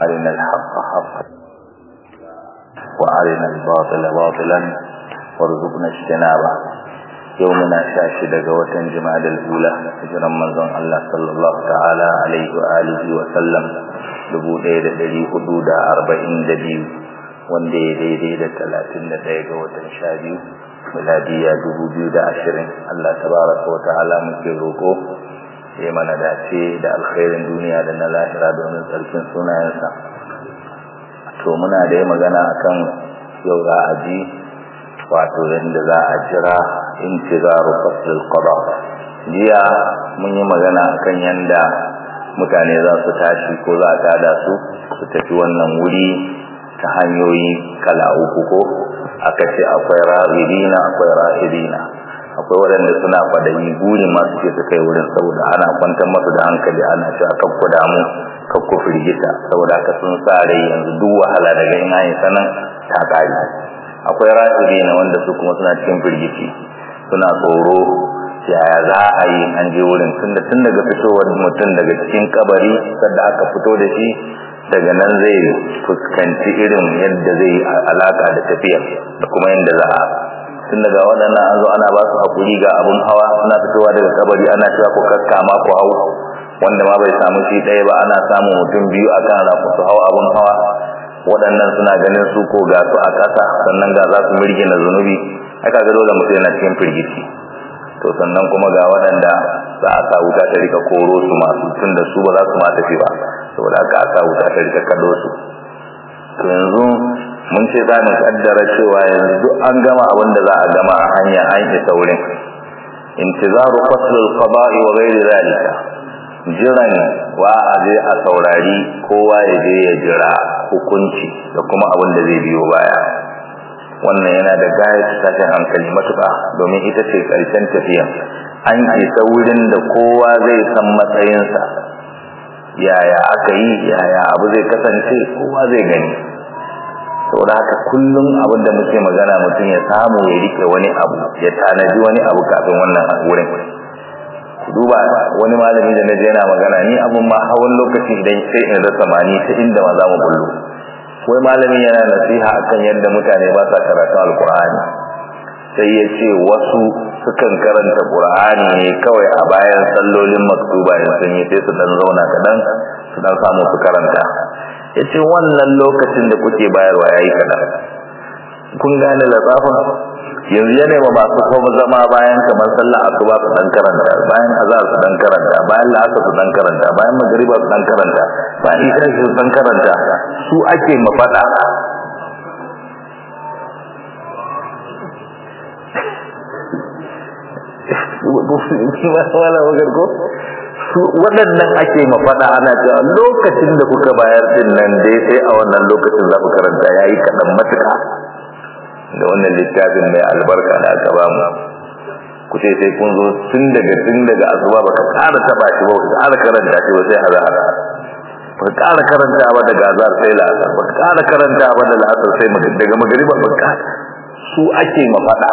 أرنا الحق حقا وأرنا الباطل باطلا وارزقنا اجتنابه يومنا شاشد قوة جماد الأولى هجرا منظم الله صلى الله تعالى عليه وآله وسلم dubu ɗaya da ɗari hudu da arba'in da biyu wanda ya daidai da talatin da ɗaya ga watan sha biyu miladiya dubu biyu da ashirin Allah tabaraka wa ta'ala muke roƙo ya mana dace da alkhairin duniya da na lahira domin tsarkin sunayensa to muna da yi magana akan yau za a ji wato yadda za a jira intizaru faslul qada jiya mun yi magana akan yanda mutane za su tashi ko za a tada su su tafi wannan wuri ta hanyoyi kala uku ko aka ce akwai ra'irina akwai ra'irina akwai waɗanda suna kwadayi burin masu ce su kai wurin saboda ana kwantar masu da hankali ana cewa kan ku damu kan ku firgita saboda haka sun sa rai yanzu duk wahala daga ina yin sanan ta kare akwai ra'irina wanda su kuma suna cikin firgici suna tsoro yaya za a yi an je wurin tunda tun daga fitowar mutum daga cikin kabari sadda aka fito da shi daga nan zai fuskanci irin yadda zai alaka da tafiya da kuma yadda za a tun daga waɗannan an zo ana ba su haƙuri ga abun hawa suna fitowa daga kabari ana cewa ku kakkama ku hau wanda ma bai samu shi ɗaya ba ana samun mutum biyu a kan rafu su hau abun hawa waɗannan suna ganin su ko ga su a ƙasa sannan ga za su mirgina zunubi aka ga dole mutum yana cikin firgici to sannan kuma ga waɗanda za a sa wuta ta rika koro su masu tun da su ba za su ma tafi ba saboda aka sa wuta ta rika kado su to yanzu mun ce za mu kaddara cewa yanzu duk an gama abin da za a gama a hanya an isa wurin intizaru fasl al-qada'i wa ghairi zalika jiran wa a je a saurari kowa ya je ya jira hukunci da kuma abin da zai biyo baya wannan yana da gayar tashin hankali matuƙa domin ita ce ƙarshen tafiya an isa wurin da kowa zai san matsayinsa yaya aka yi yaya abu zai kasance kowa zai gani saboda haka kullum abin da muke magana mutum ya samu ya rike wani abu ya tanaji wani abu kafin wannan wurin duba wani malami da na je yana magana ni abun ma hawan lokaci idan sai in rasa mani ta inda ma za mu bullo wai malamin yana nasiha akan yadda mutane ba sa karatun alkur'ani sai ya ce wasu sukan karanta qur'ani ne kawai a bayan sallolin maktuba in sun yi sai su dan zauna kadan su dan samu su karanta ya ce wannan lokacin da kuke bayarwa yayi kadan kun gane latsafin yanzu ya nema masu kuma zama bayan kamar sallah asuba su dan karanta bayan azhar su dan karanta bayan la'asar su dan karanta bayan magriba su dan karanta bayan isha su dan karanta su ake mafada waɗannan ake mafada ana cewa lokacin da kuka bayar din nan dai sai a wannan lokacin za ku karanta yayi kaɗan matuƙa da wannan littafin mai albarka da aka ba mu ku ce sai kun zo tun daga tun daga asuba baka ƙara taba shi ba baka ƙara karanta shi ba sai azhar baka ƙara karanta ba daga azhar sai la'asar baka ƙara karanta ba da la'asar sai daga magriba baka su ake mafada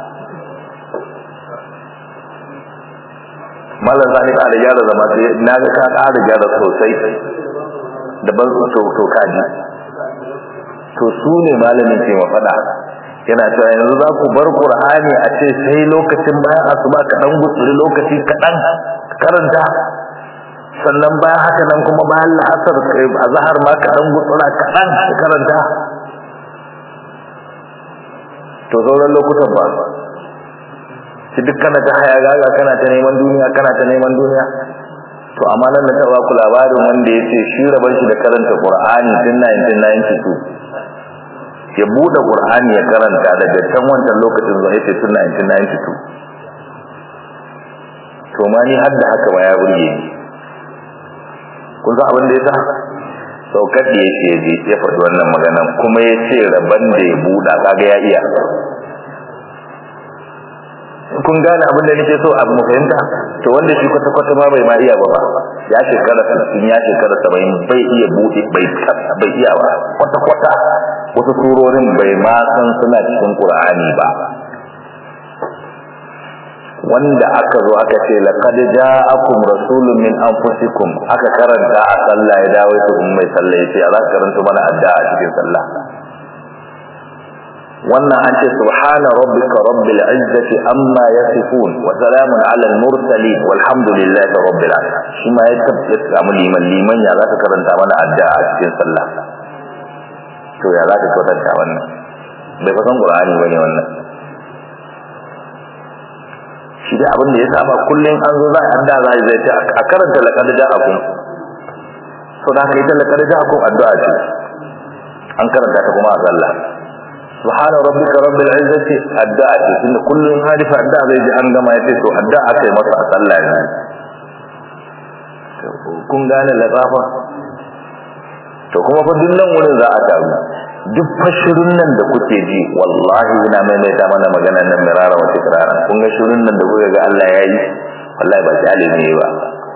mallan zani ka da gyara zama sai na ga ka ƙara gyara sosai da ban to to kaji to su ne malamin ke mafada yana cewa yanzu za ku bar qur'ani a ce sai lokacin bayan asuba ka dan gutsuri lokaci kaɗan karanta sannan bayan haka nan kuma bayan la'asar azhar ma ka dan gutsura kaɗan karanta to sauran lokutan ba shi duk kana ta haya gaga kana ta neman duniya kana ta neman duniya to amma nan na taɓa ku labarin wanda ya ce shi rabar shi da karanta qur'ani tun 1992 ya bude Qur'ani ya karanta daga can wancan lokacin zuwa yace tun 1992 to ma ni har da haka ba ya burge ni kun san abin da yasa saukar da yake ji ya faɗi wannan magana kuma ya ce rabban da ya buɗa kaga ya iya kun gane abin da nake so abu mu fahimta to wanda shi kwata kwata ma bai ma iya ba ba ya shekara 60 ya shekara 70 bai iya bude bai bai iya ba kwata kwata wasu surorin bai ma san suna cikin Qur'ani ba wanda aka zo aka ce laqad ja'akum rasulun min anfusikum aka karanta a sallah ya dawo su ummai sallah yace za ka karanta mana addu'a a cikin sallah wannan an ce subhana rabbika rabbil izzati amma yasifun wa salamun ala al mursalin walhamdulillahi rabbil alamin shi ma ya tabbata samu liman liman ya za ka karanta mana addu'a a cikin sallah to ya za ka kwatanta wannan bai fasan qur'ani bane wannan shi da abin da ya saba kullum an zo za a adda za a zai ce a karanta laƙar ja'akun so da haka ita laƙar ja'akun addu'a ce an karanta ta kuma a sallah subhana rabbika rabbil izzati addu'a ce tunda kullum halifa addu'a zai ji an gama ya ce to addu'a kai masa a sallah ne kun gane laƙafa to kuma fa duk nan wurin za a taru duk fashirin nan da kuke ji wallahi ina maimaita mana magana nan mirara wa tikrara kun ga shirin nan da kuka ga Allah ya yi wallahi ba shi ne ba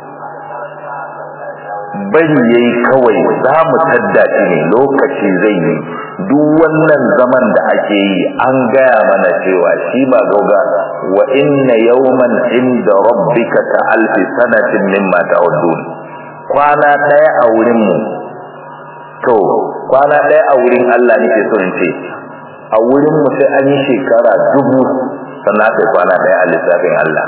bari yayi kawai za mu tadda shi ne lokaci zai yi duk wannan zaman da ake yi an gaya mana cewa shi ba gauga wa inna yawman inda rabbika ka alfi sanatin mimma ta'udun kwana daya a wurin mu to kwana ɗaya a wurin Allah nake so in ce a wurin mu sai an yi shekara dubu sannan aka kwana ɗaya a lissafin Allah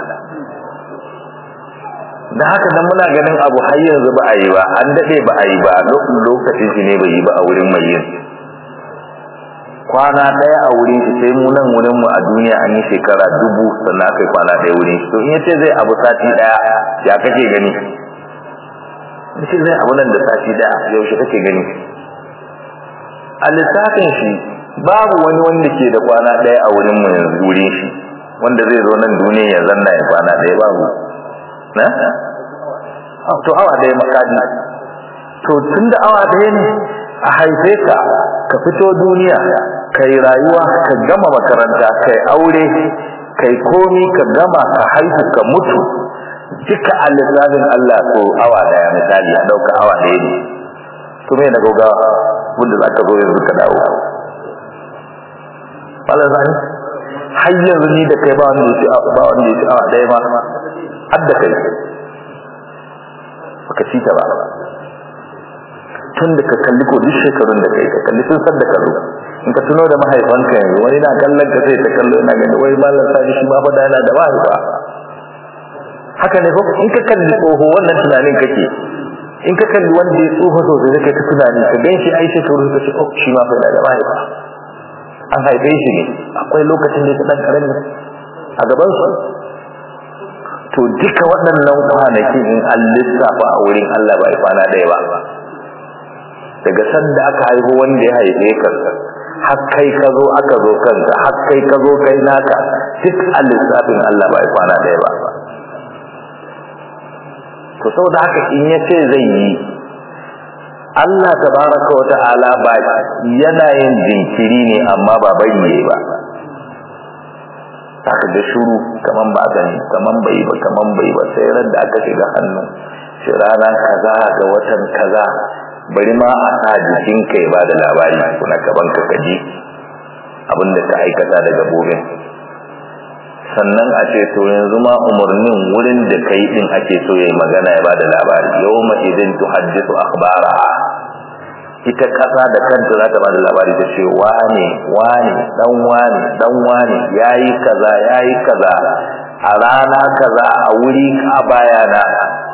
da haka dan muna ganin abu har yanzu ba a yi ba an daɗe ba a yi ba lokacin shi ne bai yi ba a wurin mai yin kwana ɗaya a wurin shi sai mu nan wurin mu a duniya an yi shekara dubu sannan aka yi kwana ɗaya wurin shi to in yace zai abu sati ɗaya ya kake gani shi zai abu nan da sati ɗaya yaushe kake gani a lissafin shi babu wani wanda ke da kwana ɗaya a wurin mu yanzu wurin shi wanda zai zo nan duniya ya zanna ya kwana ɗaya babu na to awa ɗaya makadi to tun da awa ɗaya ne a haife ka ka fito duniya kai rayuwa ka gama makaranta kai aure kai komi ka gama ka haihu ka mutu duka a lissafin Allah so awa ɗaya misali a ɗauka awa ɗaya ne to me na gaugawa wanda za ka zo yanzu ka dawo wala zani har yanzu ni da kai ba wanda ya ci ba wanda ya ci awa ɗaya ma har da kai baka ci ta ba tun da ka kalli ko duk shekarun da kai ka kalli sun san da ka zo in ka tuno da mahaifanka yanzu wani na kallon ka sai ta kallo yana gani wai malam sani shi ma fa da yana da mahaifa haka ne ko in ka kalli tsoho wannan tunanin kake in ka kalli wanda ya tsoho sosai kai ta tunani ka gan shi ai shekaru ka ce oh shi ma fa da mahaifa an haife shi ne akwai lokacin da ya dan karami a gaban su to duka waɗannan kwanaki in an lissafa a wurin Allah ba kwana ɗaya ba daga sanda aka haihu wanda ya haife ka har kai ka zo aka zo kanka har kai ka zo kai naka duk a lissafin Allah ba kwana ɗaya ba to saboda haka in ya ce zai yi Allah tabaraka wa ta'ala ba yana yin jinkiri ne amma ba bayyane ba saka da shuru kaman ba gani kaman bai ba kaman bai ba sai ran da aka shiga hannu shi rana kaza ga watan kaza bari ma a sa jikin kai ba da labari kuna kaban ka kaji abinda ka aikata daga gabobin sannan a ce to yanzu ma umarnin wurin da kai din ake so yayi magana ya bada labari yawma idin tuhaddithu akhbara ita kasa da kanta za ta bada labari ta ce wane wane dan wane dan wane yayi kaza yayi kaza a rana kaza a wuri ka bayana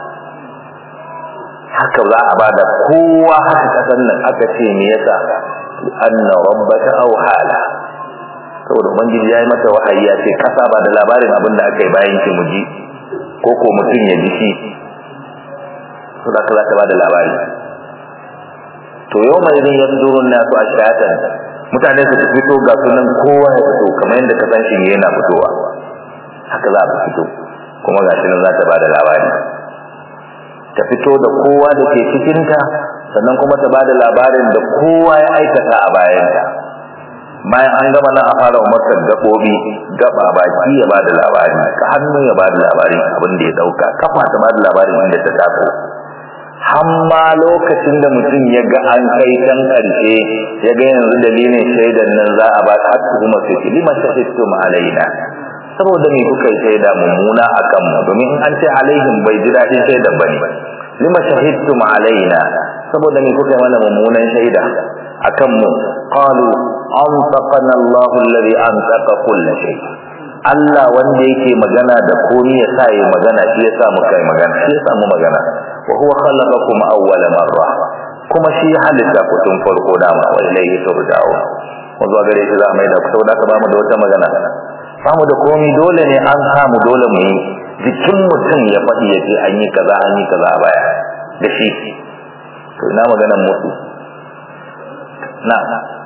haka za a bada kowa haka kasan nan aka ce me yasa anna rabbaka awhala saboda ubangiji ya yi mata wahayi ya ce kasa ba da labarin abin da aka yi bayan ki muji ko ko mutum ya ji shi to da za ta ba da labari to yau mai idan ya zurun nasu a shatan mutane su fito ga sunan kowa ya fito kamar yadda ka san shi yana fitowa haka za a fito kuma ga shi nan za ta ba da labari ta fito da kowa da ke cikinta sannan kuma ta ba da labarin da kowa ya aikata a bayanta bayan an gama nan a fara umartar gaɓoɓi gaba baki ya bada labari ka hannu ya bada labarin abin da ya ɗauka kafa ta bada labarin inda ta taso hamma lokacin da mutum ya ga an kai can ƙarshe ya ga yanzu dalilin shaidan nan za a ba ta hatta kuma su ki lima shahidtum alaina saboda me kuka yi shaida mummuna akan mu domin an ce alaihim bai ji dadin shaidan bane lima shahidtum alaina saboda me kuka yi mana mummunan shaida akan mu qalu antaqana Allahu alladhi antaqa kull shay Allah wanda yake magana da komai ya sa yi magana shi ya sa muka yi magana shi ya sa mu magana wa huwa khalaqakum awwala marra kuma shi halitta ku tun farko dama wa ilayhi turja'un mun zo gare shi za mai da ku saboda ka ba mu da wata magana ba mu da komai dole ne an samu dole mu yi jikin mutum ya faɗi ya ce an yi kaza an yi kaza a baya da shi to ina maganar mutu na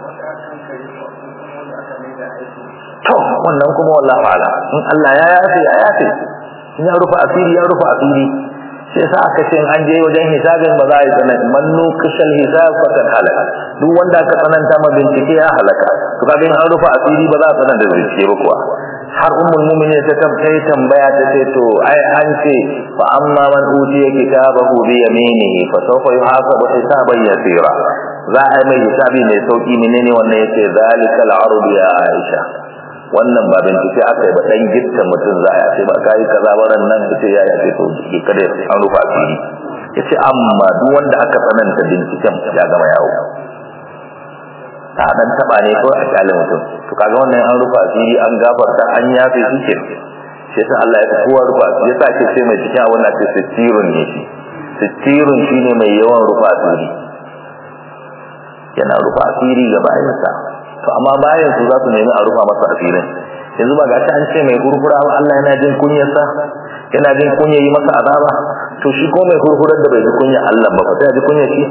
to wannan kuma wallahi ala in Allah ya yafe ya yafe in ya rufa asiri ya rufa asiri sai sa aka ce an je wajen hisabin ba za a yi tsanani mannu kashal hisab fakan halaka duk wanda aka tsananta ma bincike ya halaka to kaga in an rufa asiri ba za a tsananta bincike ba kuwa har ummul mu'minin ta tabbai tambaya ta ce to ai an ce fa amma man utiya kitabahu bi yaminihi fa sawfa yuhasabu hisaban yasira za a yi mai hisabi mai sauki menene wannan yace zalikal ardu ya aisha wannan ba bincike aka yi ba dan gitta mutum za a ce ba kai kaza ba ran nan yace ya yace to ki kada an rufa asiri yace amma duk wanda aka tsananta binciken ya gama yawo ta dan taba ne ko a kyalin mutum to kaga wannan an rufa asiri an gafarta an yafe shi ke sai sa Allah ya fi kowa rufa asiri yasa ake ce mai cikin abin da ake sittirun ne shi sittirun shine mai yawan rufa asiri yana rufa asiri ga bayansa to amma bayan su za su nemi a rufa masa asirin yanzu ba ga ta an ce mai gurgura ba Allah yana jin kunyarsa yana jin kunya yi masa azaba to shi ko mai gurgurar da bai ji kunya Allah ba fa sai ji kunya shi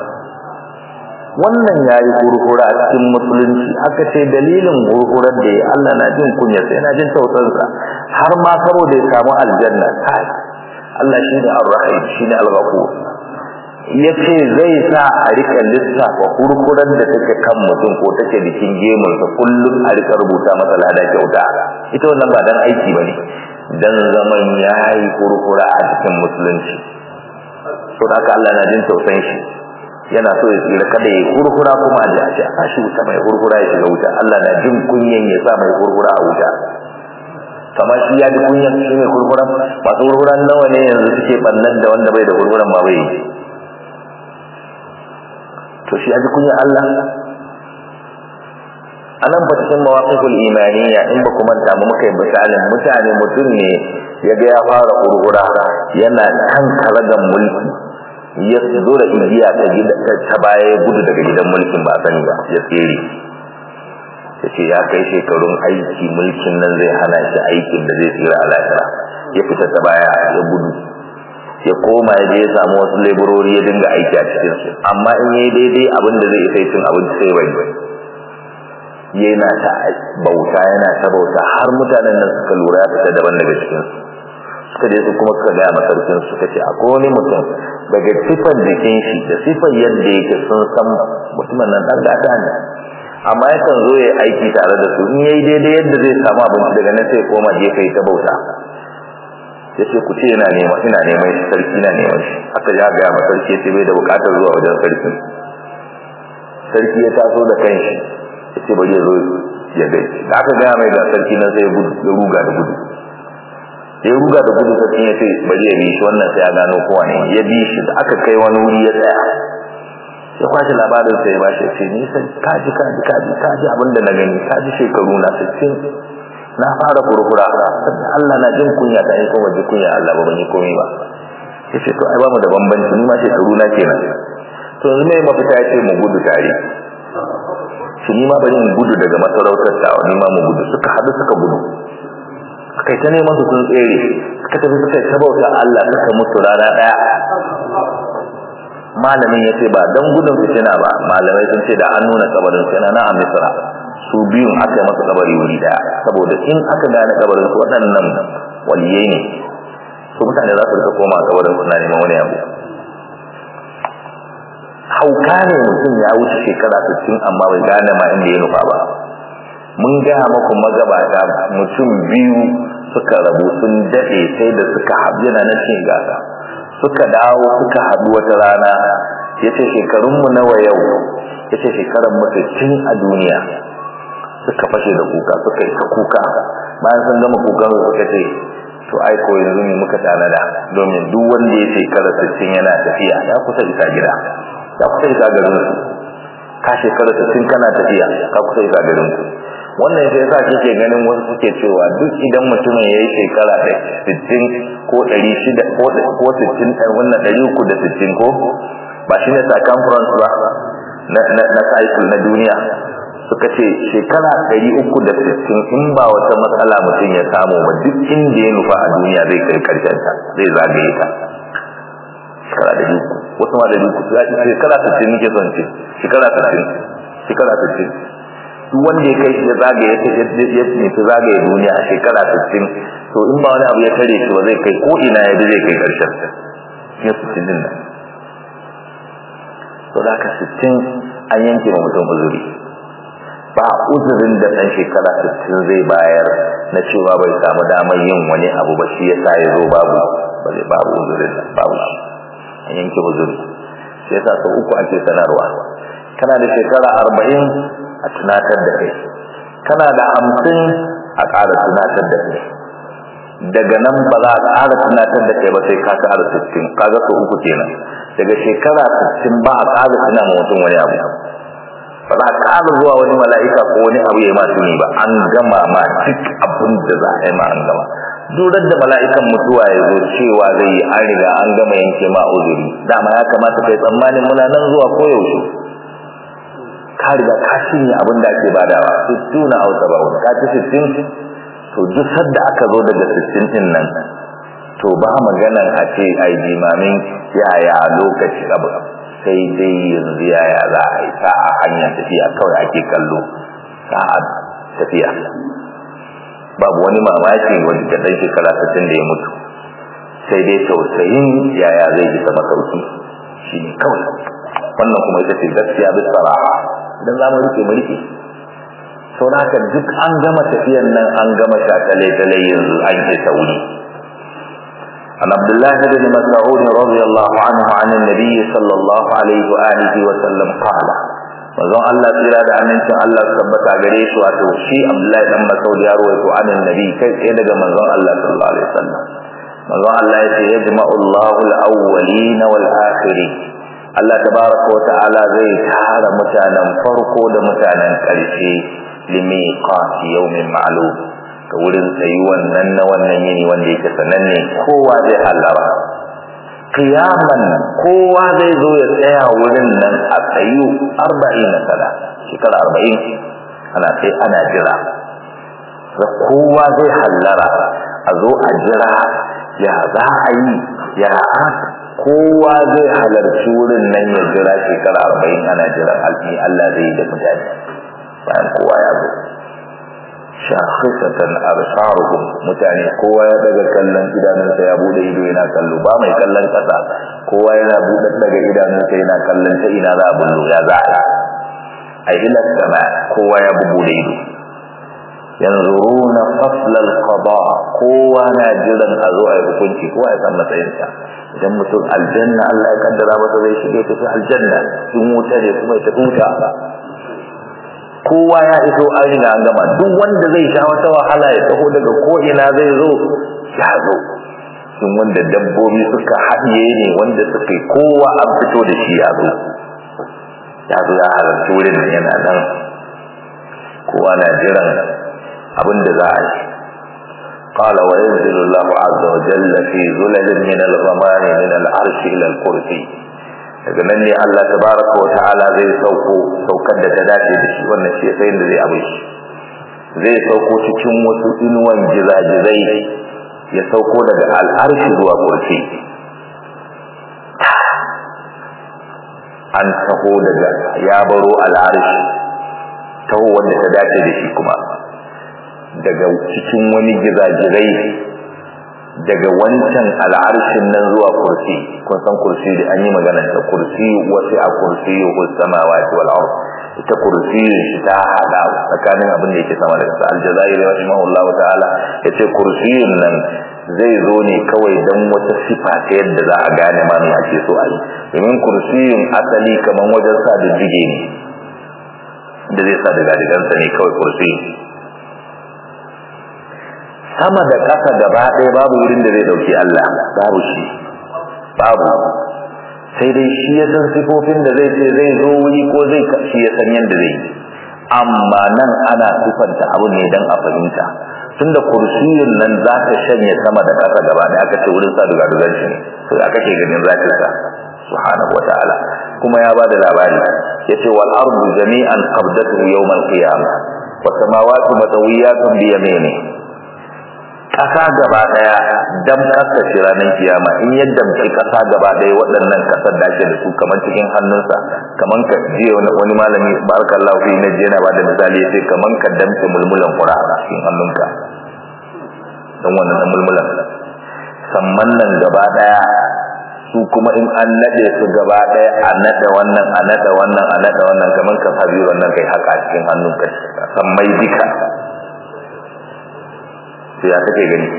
wannan yayi gurgura a cikin musulunci aka ce dalilin gurgurar da ya Allah na jin kunya sai yana jin tausarsa har ma saboda ya samu aljanna kai Allah shi ne ar-rahim shi ne al-ghafur yace zai sa a rika lissafa kurkuran da take kan mutum ko take jikin gemun sa kullum a rika rubuta masa lada kyauta ita wannan ba dan aiki bane dan zaman yayi kurkura a cikin musulunci to haka Allah na jin tausayin shi yana so ya tsira kada ya kurkura kuma a ji a shi wuta mai kurkura ya shiga wuta Allah na jin kunyan ya sa mai kurkura a wuta kama shi ya ji kunyan shi mai kurkura masu kurkuran nawa ne yanzu suke bannan da wanda bai da kurkuran ma bai to shi ya ji kunyan Allah anan ba cikin mawaqiful imaniya in ba kuma ta mu muka yi misalin mutane mutum ne ya ga ya fara kurkura yana kan karagan mulki ya zo da igiya ta gida ta baya ya gudu daga gidan mulkin ba sani ba ya tsere ya ce ya kai shekarun aiki mulkin nan zai hana shi aikin da zai tsira a lahira ya fita ta baya ya gudu ya koma ya je ya samu wasu leburori ya dinga aiki a cikin su amma in yayi daidai abin da zai isa cin abinci sai bai yana ta bauta yana ta bauta har mutanen nan suka lura ya fita daban daga cikin su suka je su kuma suka gaya masarkin suka ce akwai wani mutum daga sifan jikin shi da sifan yadda yake sun san mutumin nan dan gata ne amma yakan zo ya aiki tare da su in yayi daidai yadda zai samu abinci daga nan sai koma je kai ta bauta ya ce ku ce yana nema ina neman shi sarki na neman shi aka ja gaya ma sarki ya ce bai da bukatar zuwa wajen sarki sarki ya taso da kanshi ya ce bari ya zo ya gai da aka gaya mai ga sarki nan sai ya ruga da gudu ya ruga da gudu sai ya ce bari ya bi shi wannan sai ya gano kowa ne ya bi shi da aka kai wani wuri ya tsaya ya kwashi labarin sai ya bashi ce ni sai kaji kaji kaji kaji abin da na gani kaji shekaru na 60 na fara kurkura Allah na jin kunya ta yi kuma ji kunya Allah ba ban yi komai ba ya ce to ai ba mu da bambanci ni ma shekaru na kenan to yanzu mai mafita ya ce mu gudu tare shi ni ma bari mu gudu daga masarautar tawa ni ma mu gudu suka haɗu suka gudu kai ta neman su sun tsere suka tafi suka ta bauta Allah suka mutu rana daya malamin ya ce ba don gudun fitina ba malamai sun ce da an nuna kabarin sai na a misra su biyun aka yi masa kabari wuri daya saboda in aka gane kabarin su waɗannan waliyai ne su mutane za su rika koma kabarin suna neman wani abu hauka ne mutum ya wuce shekara 60 amma bai gane ma inda ya nufa ba mun gaya maku magabata mutum biyu suka rabu sun daɗe sai da suka haɗu yana na cin gasa suka dawo suka haɗu wata rana ya ce shekarunmu nawa yau ya ce shekarar mutum a duniya suka fashe da kuka suka yi ta kuka bayan sun gama kukan suka ce to ai ko yanzu ne muka tanada domin duk wanda ya shekara 60 yana tafiya ya kusa isa gida ya kusa isa garin su ka shekara 60 kana tafiya ka kusa isa garin su wannan sai yasa kike ganin wasu suke cewa duk idan mutumin yayi shekara 60 ko 600 ko ko 60 wannan 360 ko ba shine circumference ba na na na cycle na duniya suka ce shekara 360 in ba wata matsala mutum ya samu ba duk inda ya nufa a duniya zai kai karshen ta zai zagaye ta shekara da uku wasu ma da uku shekara 60 nake son ce shekara 60 shekara 60 duk wanda ya kai shi ya zagaye ta ya nufi zagaye duniya a shekara 60 to in ba wani abu ya tare shi ba zai kai ko ina ya zai kai karshen ta ya 60 din nan to da ka 60 an yanke ma mutum uzuri ba uzurin da ɗan shekara 60 zai bayar na cewa bai samu damar yin wani abu ba shi yasa ya zo babu ba zai babu uzurin nan babu an yanke uzuri shi yasa sau uku ake sanarwa kana da shekara arba'in a tunatar da kai kana da hamsin a ƙara tunatar da kai daga nan ba za a ƙara tunatar da kai ba sai ka ƙara sittin kaga sau uku kenan daga shekara sittin ba a ƙara tuna ma mutum wani abu ba za a ƙara zuwa wani mala'ika ko wani abu ya yi masu ne ba an gama ma duk abin da za a yi ma an gama durar da mala'ikan mutuwa ya zo cewa zai yi an riga an gama yanke ma uzuri dama ya kamata kai tsammanin muna nan zuwa koyaushe ka riga ka cinye abin da ake badawa sittuna aw sab'un ka ci sittin to duk sadda aka zo daga sittin din nan to ba maganan a ce ai jimamin yaya lokaci abu sai dai yanzu yaya za a yi sa'a hanyar tafiya kawai ake kallo sa'a tafiya babu wani mamaki wani da ɗan shekara sittin da ya mutu sai dai tausayin yaya zai ji sama sauki shi ne kawai wannan kuma ita ce gaskiya bisa raha dan za mu rike mu rike sau da haka duk an gama tafiyan nan an gama shakale-kale yanzu an ke sauri عن عبد الله بن مسعود رضي الله عنه عن النبي صلى الله عليه وآله وسلم قال manzon Allah tsira da amincin Allah tabbata gare shi wato shi Abdullahi dan Mas'ud ya rawaito anin nabi kai tsaye daga manzon Allah sallallahu alaihi wasallam manzon Allah ya ce yajma'u Allahu al-awwalin wal akhirin Allah tabaraka wa ta'ala zai tara mutanen farko da mutanen ƙarshe limiqati yawmin ma'lum ga wurin tsayuwan nan na wannan yini wanda yake sananne kowa zai hallara qiyaman kowa zai zo ya tsaya wurin nan a tsayu 40 sana shekara 40 ana sai ana jira kowa zai hallara a zo a jira ya za a yi ya kowa zai halarci wurin nan ya jira shekara arba'in ana jiran alfi Allah zai yi da mutane bayan kowa ya zo shakhisatan absaruhum mutane kowa ya daga kallon idanunsa ya bude ido yana kallo ba mai kallon kasa kowa yana bude daga idanunsa yana kallon ta ina za a bullo ya za a a ila sama kowa ya bude ido yanzuruna fasl al-qada kowa na jiran a zo a yi hukunci kowa ya san matsayinsa idan mutum aljanna Allah ya kaddara masa zai shige tafi aljanna in wuta ne kuma ya tafi wuta kowa ya iso an riga an gama duk wanda zai sha wata wahala ya taho daga ko ina zai zo ya zo in wanda dabbobi suka haɗiye ne wanda suka yi kowa an fito da shi ya zo ya zo ya halarci wurin da yana nan kowa na jiran abin da za a yi قال وينزل الله عز وجل في ظلل من الغمام من العرش إلى الكرسي daga nan ne Allah tabaraka wa ta'ala zai sauko saukar da ta dace da shi wannan shi sai da zai abin shi zai sauko cikin wasu inuwan jizajizai ya sauko daga al'arshi zuwa kursi an taho daga ya baro al'arshi taho wanda ta dace da shi kuma daga cikin wani gizajirai daga wancan al'arshin nan zuwa kursi kun san kursi da an yi magana ta kursi wasu a kursi ko samawati wal ard ita kursi shi ta hada tsakanin abin da yake sama da ƙasa aljazairi rahimahullahu ta'ala yace kursiyin nan zai zo ne kawai dan wata sifa ta yadda za a gane ma me ake so a yi domin kursiyin asali kaman wajen sa da jige ne da zai sa daga digansa ne kawai kursi sama da ƙasa gaba ɗaya babu wurin da zai ɗauki Allah babu shi babu sai dai shi ya san sifofin da zai ce zai zo wuri ko zai shi ya san yadda zai amma nan ana sifanta abu ne don a fahimta tunda kursiyin nan za ta shanye sama da ƙasa gaba ɗaya aka ce wurin sa duga dugan shi ne to aka ke ganin zatin sa subhanahu wataala kuma ya bada labari yace wal ardu jami'an qabdatuhu yawm al qiyamah was samawati matawiyatun bi yamini kasa gaba daya dam kasa shi ranar kiyama in yadda muke kasa gaba daya waɗannan kasar da ake da su kamar cikin hannunsa kamar ka je wani malami barakallahu fi na jena ba da misali yace kamar ka damce mulmulan qura a cikin hannunka dan wannan mulmulan samman nan gaba daya su kuma in an nade su gaba daya a nade wannan a nade wannan a nade wannan kamar ka fabi wannan kai haka cikin hannunka san mai dika sai ya take gani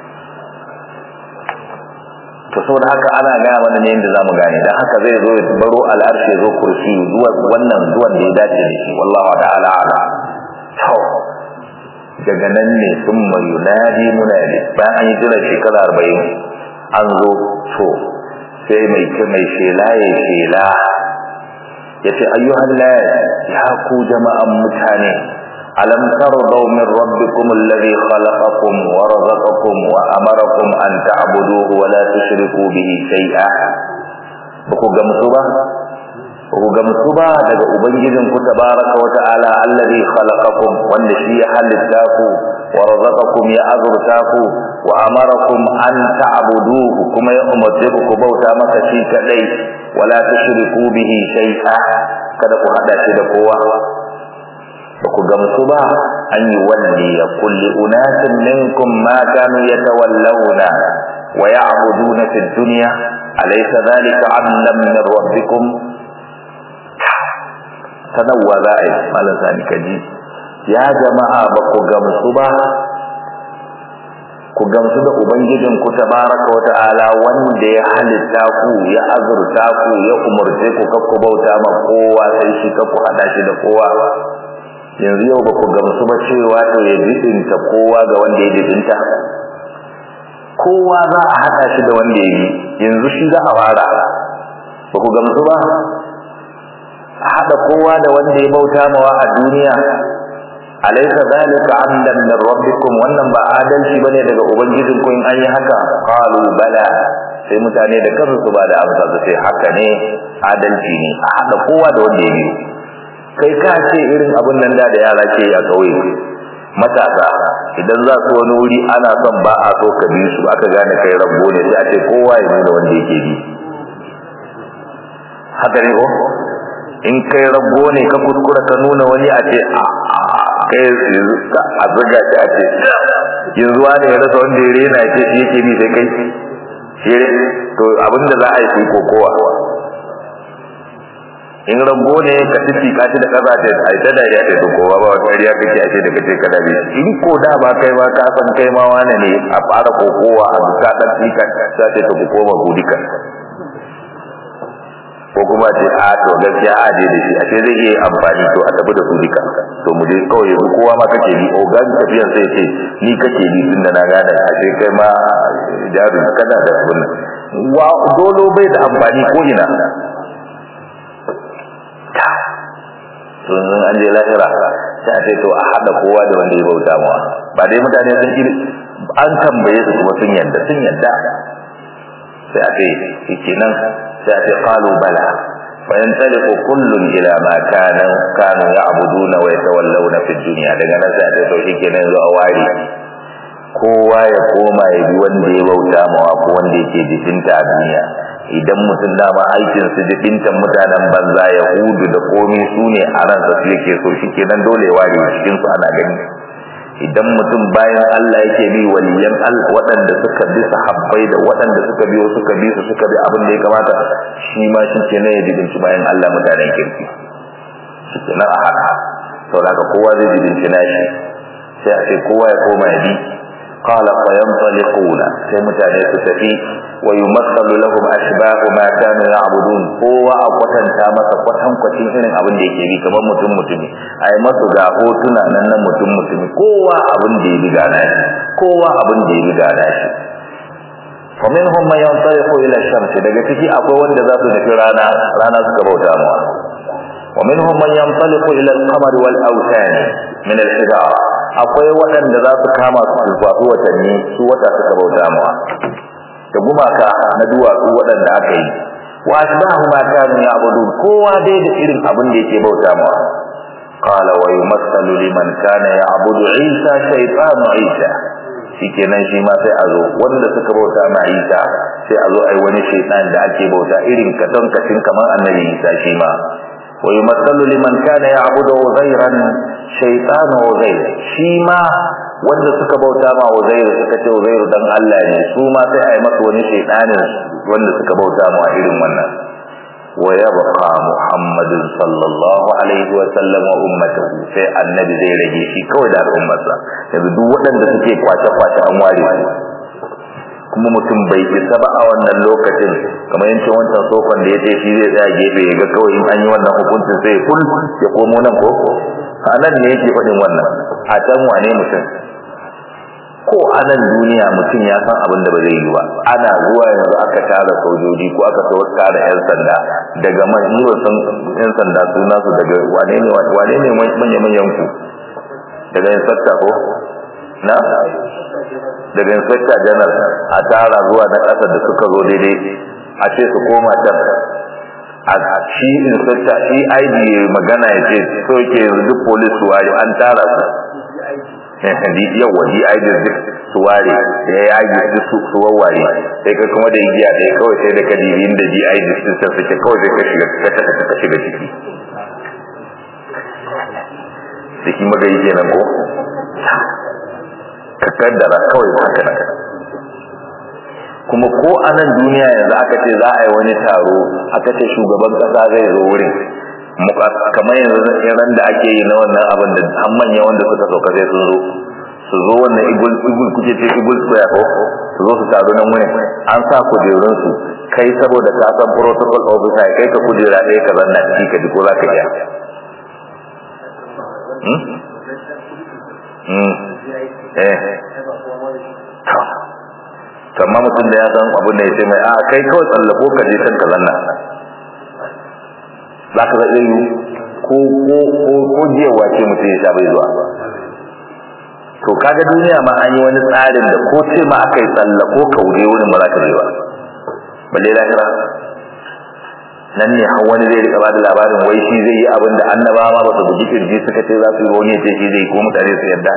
to saboda haka ana gaya mana ne yadda zamu gane dan haka zai zo baro al'arshi zo kursi zuwa wannan zuwan da ya dace da shi wallahu ta'ala ala to daga nan ne sun mai yunadi munadi bayan an yi jira shekara arba'in an zo to sai mai mai shela ya shela ya ce ayyuhan nas ya ku jama'an mutane alam tardaw min rabbikum alladhi khalaqakum wa razaqakum wa amarakum an ta'buduhu wa la tushriku bihi shay'a ku gamsu ba ku gamsu ba daga ubangijin ku tabaraka wa ta'ala alladhi khalaqakum wanda shi ya halitta ku wa razaqakum ya azurta ku wa amarakum an ta'buduhu kuma ya umarce ku bauta masa shi kadai wala tushriku bihi shay'a kada ku hada shi da kowa ba ku gamsu ba an yi walli ya kulli unasin minkum ma kanu yatawallawna wa ya'buduna fid dunya alaysa dhalika 'amlan min rabbikum sanarwa za a yi malam sani kaji ya jama'a ba ku gamsu ba ku gamsu da ubangijin ku tabaraka wa ta'ala wanda ya halitta ku ya azurta ku ya umurce ku kakku bauta ma kowa sai shi kakku hada shi da kowa yanzu yau ba ku gamsu ba cewa to ya jibinta kowa ga wanda ya jibinta kowa za a hada shi da wanda ya yi yanzu shi za a fara ba ku gamsu ba a hada kowa da wanda ya bauta mawa a duniya alaysa zalika amdan min rabbikum wannan ba adalci bane daga ubangijin ku in an yi haka qalu bala sai mutane da kansu su ba da amsa su sai haka ne adalci ne a hada kowa da wanda ya yi kai ka ce irin abun nan da da yara ke a kauye matasa idan za su wani wuri ana son ba a so ka bi su aka gane kai rabbo ne sai a ce kowa ya nuna wanda yake bi haka ne ko in kai rabbo ne ka kuskura ka nuna wani a ce a kai a zuga shi a ce yanzu wani ya rasa wanda ya rena ce shi yake bi sai kai shi to abinda za a yi shi kokowa in rabbo ne ka tafi ka ci da kaza ta ai ta dariya ta to kowa ba wata dariya kake ashe da kace kada bi in ko da ba kai ba ka san kai ma wani ne a fara kokowa a duka dan fika sai ta ku koma gudika ko kuma ce a to gaskiya a je da shi a ce zai iya amfani to a tafi da su duka to mu je kawai yanzu kowa ma kake bi ogan tafiyan sai ce ni kake bi tun da na gane a ce kai ma jarin kana da wannan wa dolo bai da amfani ko ina sun an je lahira sai a ce to a hada kowa da wanda ya bauta mawa ba dai mutane sun iri an tambaye su kuma sun yadda sun yadda sai a ce kenan sai a ce qalu bala fa yantaliqu kullun ila ma kana kanu ya'buduna wa yatawallawna fi dunya daga nan sai a ce to shikenan zo a wari kowa ya koma ya bi wanda ya bauta mawa ko wanda yake jikinta a duniya idan mutum dama aikin su jikintan mutanen banza ya hudu da komai su ne a ran su yake so shikenan dole ware cikin su ana gani idan mutum bayan Allah yake bi waliyan Allah waɗanda suka bi sahabbai da waɗanda suka biyo suka bi su suka bi abin da ya kamata shi ma shi ke ne ya jibinci bayan Allah mutanen kirki shi ke nan a haka sau da kowa zai jibinci nashi sai a ce kowa ya koma ya bi qala fa yanṭaliquna sai mutane su tafi wa yumassalu lahum ashbahu ma kanu ya'budun kowa a kwatanta masa kwatan kwatin irin abin da yake bi kamar mutum mutumi ai masu ga hotuna nan na mutum mutumi kowa abin da ya bi gana shi kowa abin da ya bi gana shi fa minhum man yantariqu ila shams daga ciki akwai wanda za su tafi rana rana suka bauta mawa wa minhum man yantaliqu ila al-qamar wal awtan min al-hijara akwai waɗanda za su kama su alfafu watanni su wata suka bauta mawa da gumaka na duwatsu waɗanda aka yi wa asbahu ma kanu ya'budun kowa dai da irin abin da yake bauta mawa qala wa yumassalu liman kana ya'budu isa shaytanu isa shikenan shi ma sai a zo wanda suka bauta ma isa sai a zo ai wani shaytan da ake bauta irin katon kacin kamar annabi isa shi ma wa yumassalu liman kana ya'budu uzairan shaytanu uzair shi ma wanda suka bauta ma Uzairu suka ce Uzairu dan Allah ne su ma sai a yi masa wani shaytanin wanda suka bauta ma irin wannan wa yabqa Muhammadun sallallahu alaihi wa sallam wa ummatuhu sai annabi zai rage shi kawai da al'ummarsa yanzu duk waɗanda suke kwace kwace an ware su kuma mutum bai isa ba a wannan lokacin kamar yancin wancan sofan da ya ce shi zai tsaya gefe ya ga kawai in an yi wannan hukuncin sai kul ya komo nan ko a nan ne yake faɗin wannan a can wane mutum ko a nan duniya mutum ya san abin da ba zai yi ba ana zuwa yanzu aka tara sojoji ko aka so tara yan sanda daga man ni ba san yan sanda suna su daga wane ne wane ne manya manyan ku daga inspector ko na daga inspector general a tara zuwa na ƙasar da suka zo daidai a ce su koma can a shi inspector shi ID magana ya ce so ke yanzu duk police su an tara su yawa DID duk su ware ya yage duk su su wawware sai ka kuma da igiya ɗaya kawai sai da ka dibi inda DID sun san suke kawai sai ka shiga ka shiga ciki ciki magayi kenan ko ka kaddara kawai haka nan kuma ko a nan duniya yanzu aka ce za a yi wani taro aka ce shugaban kasa zai zo wurin kamar yanzu ran da ake yi na wannan abin da an manya wanda suka sauka sai sun zo su zo wannan igul igul kuke ce igul square ko su zo su taru nan wurin an sa kujerun su kai saboda ka san protocol officer kai ka kujera ɗaya ka zanna ci ka ji ko za ka iya eh kamar mutum da ya san abin da ya ce mai a kai kawai tsallako ka je kan ka zanna za ka zaɓe yi ko ko ko ko jiyawa ce mutum ya sha bai zuwa to kaga duniya ma an yi wani tsarin da ko ce ma aka yi tsallako ka wuri wurin ba za ka je ba balle lahira nan ne har wani zai rika bada labarin wai shi zai yi abin da annabawa ma ba su bugi kirji suka ce za su yi wani ya ce shi zai ko mutane su yarda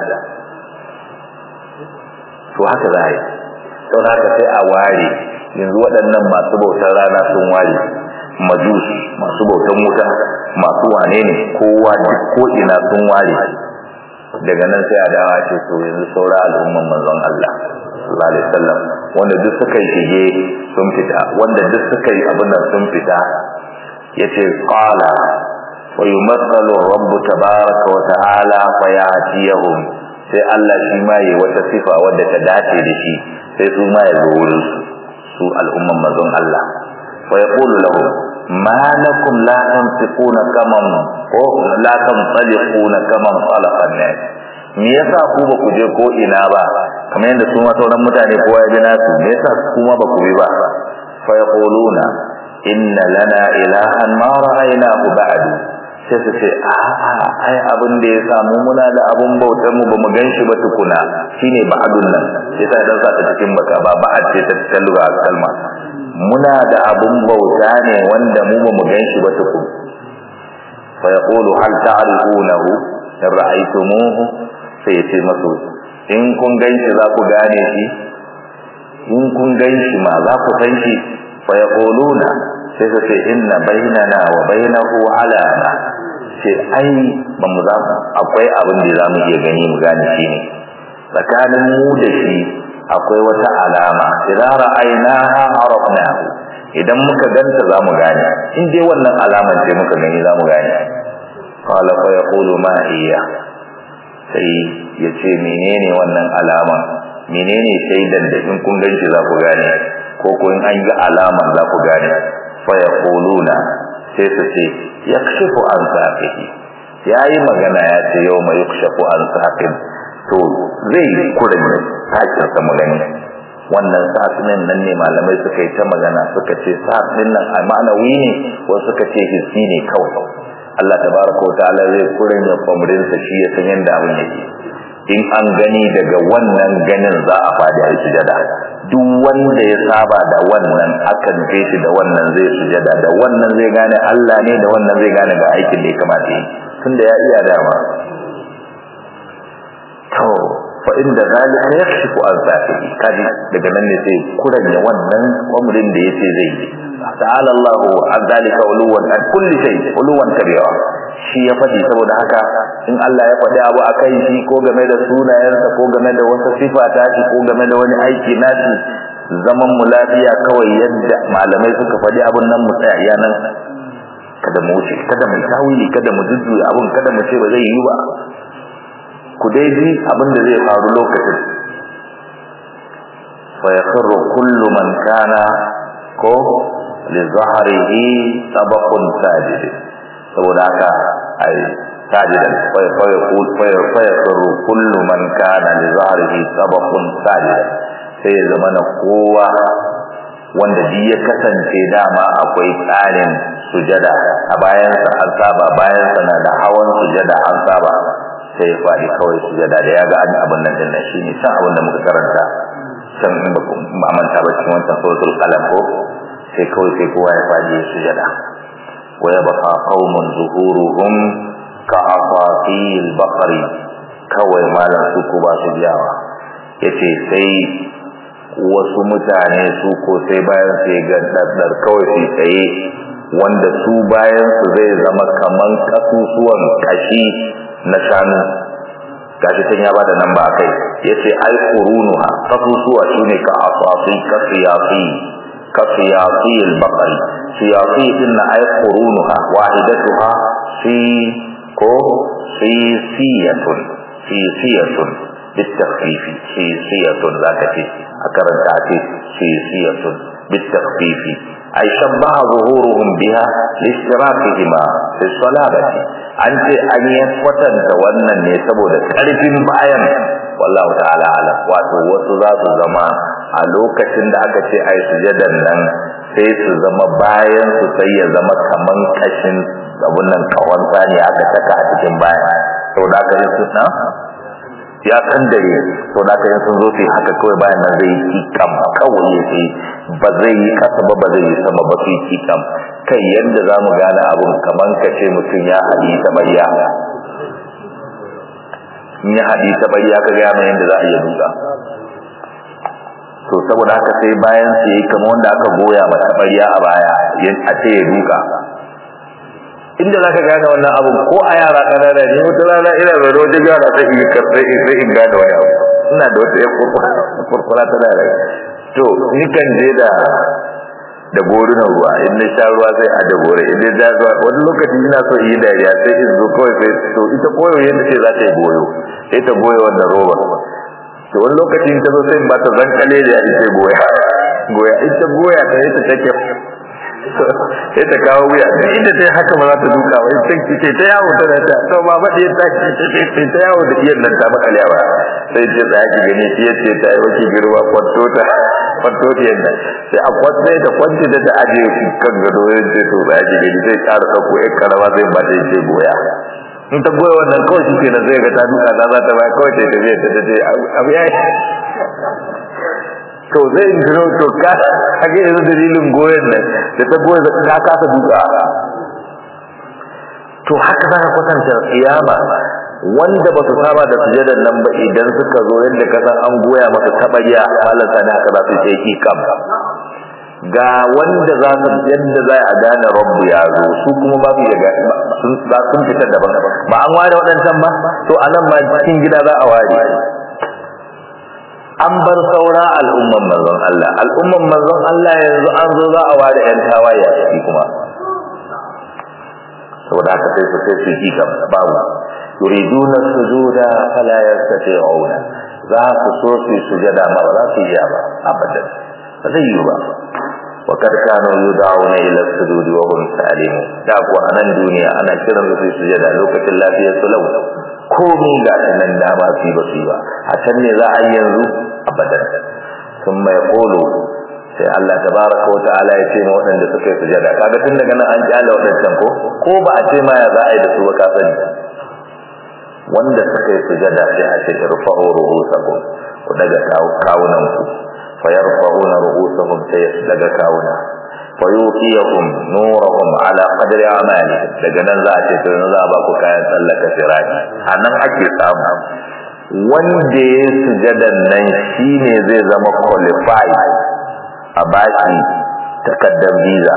to haka za a yi sau haka sai a ware yanzu waɗannan masu bautar rana sun ware majus masu bautan wuta masu wane ne kowa duk ko ina sun ware daga nan sai a dawa ce to yanzu saura al'umman manzon Allah sallallahu alaihi wasallam wanda duk suka yi shige sun fita wanda duk suka yi abin nan sun fita yace qala wa yumassalu rabbu tabaraka wa ta'ala fa ya'tiyahum sai Allah shi ma yi wata sifa wadda ta dace da shi sai su ma ya zo wurin su su al'umman manzon Allah wa yaqulu lahum ma lakum la tanfiquna kaman ko la tanfaliquna kaman khalaqa an-nas me yasa ku ba ku je ko ina ba kamar yadda su ma sauran mutane kowa ya ji nasu me yasa ku ma ba ku bi ba fa yaquluna inna lana ilahan ma ra'aynahu ba'du sai su ce a'a ai abin da ya samu muna da abun bautar mu bamu ganshi ba tukuna shine ba'dun nan sai sai dan sa ta cikin baka ba ba'ad ce ta talluga kalma muna da abun bauta ne wanda mu bamu ganshi ba tukun fa yaqulu hal ta'rifunahu in ra'aytumuhu sai ya ce masu in kun ganshi za ku gane shi in kun ganshi ma za ku san shi fa yaquluna sai su ce inna bainana wa bainahu alama ce ai ba mu za akwai abin da za mu iya gani mu gane shi ne tsakanin mu da shi akwai wata alama idan ra'aynaha arafnahu idan muka ganta za mu gane in dai wannan alaman ce muka gani za mu gane qala fa yaqulu ma hiya sai ya ce menene wannan alama menene shaidan da in kun ganshi za ku gane ko ko in an ga alaman za ku gane fa yaquluna sai su ce yakshifu an saqihi yayi magana ya ce yau mai yakshifu an saqin to zai kurin takin sa mu gani wannan sa'atinin nan ne malamai suka yi ta magana suka ce sa'atin nan a ma'anawi ne wasu suka ce hissi ne kawai Allah tabaraka wa ta'ala zai kurin ya kwamrin sa shi ya san yanda abin yake in an gani daga wannan ganin za a fadi a sujada duk wanda ya saba da wannan akan je shi da wannan zai sujada da wannan zai gane Allah ne da wannan zai gane ga aikin da ya kamata yi tunda ya iya dama to fa inda zalika yakshifu an safihi kaji daga nan ne sai kuranya wannan umrin da yace zai yi ta'ala Allahu an zalika uluwan an kulli shay uluwan kabira shi ya fadi saboda haka in Allah ya fadi abu akai shi ko game da sunayensa ko game da wata sifa ta shi ko game da wani aiki nashi zaman mu lafiya kawai yadda malamai suka fadi abun nan mu tsaya iya nan kada mu wuce kada mu tawili kada mu jujjuya abun kada mu ce ba zai yi ba ku dai ji abin da zai faru lokacin fa yakhru kullu man kana ko li zahrihi tabaqun sajid saboda haka ai sajidan fa fa yaqul fa fa yakhru kullu man kana li zahrihi tabaqun sajid sai ya zama na kowa wanda ji ya kasance dama akwai tsarin sujada a bayansa an saba bayansa na da hawan sujada an saba sai ya faɗi kawai sujada da ya ga an abin nan dinnan shine san abin da muka karanta can in ba ba manta ba cikin wancan suratul qalam ko sai kawai sai kowa ya faɗi ya sujada wa yabqa qaumun zuhuruhum ka afatil baqari kawai malam su ko ba su biyawa yace sai wasu mutane su ko sai bayan sai ga daddar kawai sai tsaye wanda su bayan su zai zama kaman kasusuwan kashi na shanu gashi tun ya bada nan ba kai yace ai qurunuha kasusuwa shine ka asasi ka siyasi ka siyasi al-baqari siyasi din na ai qurunuha wahidatuha fi ko fi siyatun fi siyatun بالتخفيف سيسية ذاك أكرنت عتي سيسية بالتخفيف أي شبه ظهورهم بها لاشتراكهما في الصلابة أنت أن يفتن تولنا نيسبو لكارف بايا والله تعالى على واتو وسذات الزمان a lokacin da aka ce ai sujadan nan sai su zama bayan su sai ya zama kaman kashin abun nan kawan sani aka saka a cikin baya saboda aka yi su na ya kan dare to da kai sun zo sai haka kawai bayan nan zai yi kam kawai ya sai ba zai yi kasa ba ba zai yi sama ba sai yi kam kai yanda zamu gane abun kaman kace mutun ya hadi ta bayya in ya hadi ta bayya ka ga mai yanda za a yi duka to saboda haka sai bayan sai yi kamar wanda aka goya mata bayya a baya a ce ya duka inda za ka gane wannan abu ko a yara ƙanana ne wata rana ina da wata gara sai in karɓe sai in gane wani abu ina da wata yan kurkura ta da to ni kan je da da gorunan ruwa in na sha ruwa sai a da gore in na ruwa wani lokaci ina so yi dariya sai in zo kawai sai to ita koyo yadda ce za ta yi goyo sai ta goyo wannan roba to wani lokaci ta zo sai in ba ta zankale da ya ce goya goya ita goya ta ita take sai ta kawo wuya duk inda ta yi haka ba za ta duka ba sai ki ce ta yawo tana ta to ba ba ɗaya ta ce sai ta yawo da iyan nan ta makale ba sai ce tsaya ki gani ki yace ta yi waki girma kwanto ta kwanto ta yadda sai a kwanta ta kwanta da ta aje kan gado ya ce to tsaya ki gani sai ƙara ɗauko ƴan karama sai ba ta ce goya in ta goya wannan kawai shi kenan zai ga ta duka ta za ta baya kawai ta tafiya ta ta ce abu ya yi to zai gino to ka kage yanzu dalilin goyen nan da ta goye da ka kasa duka to haka za ka kwatanta kiyama wanda ba su saba da sujadan nan ba idan suka zo yadda ka san an goya masa tabariya halata ne haka za su ce ki kam ga wanda za su yadda za a gane rabbu ya zo su kuma ba su yaga sun za sun fitar daban ba an ware waɗancan ba to anan ma cikin gida za a ware an bar saura al'umman manzon Allah al'umman manzon Allah yanzu an zo za a ware yan tawaye a ciki kuma saboda haka sai su sai su ji kam babu yuriduna sujuda fala yastati'una za su so su sujada ma ba za su iya ba abadan ba zai yi ba wa kad kanu yud'auna ila sujud wa hum salimun da ku anan duniya ana kiran su sujada lokacin lafiyar su lau komai ga nan da ba su ba su ba a can ne za a yi yanzu abadan thumma yaqulu sai Allah tabaraka wa ta'ala ya ce ma waɗanda suka yi sujada kaga tun daga nan an kyale waɗancan ko ko ba a ce ma ya za a yi da su ba ka sani wanda suka yi sujada sai a ce irfa'u ru'usakum ku daga kawunan ku fa yarfa'una ru'usahum sai daga kawuna fa yuqiyahum nurahum ala qadri amali daga nan za a ce to za a ba ku kayan tsallaka sirati anan ake samu wanda ya sujadan nan shine zai zama qualified a baki takaddar visa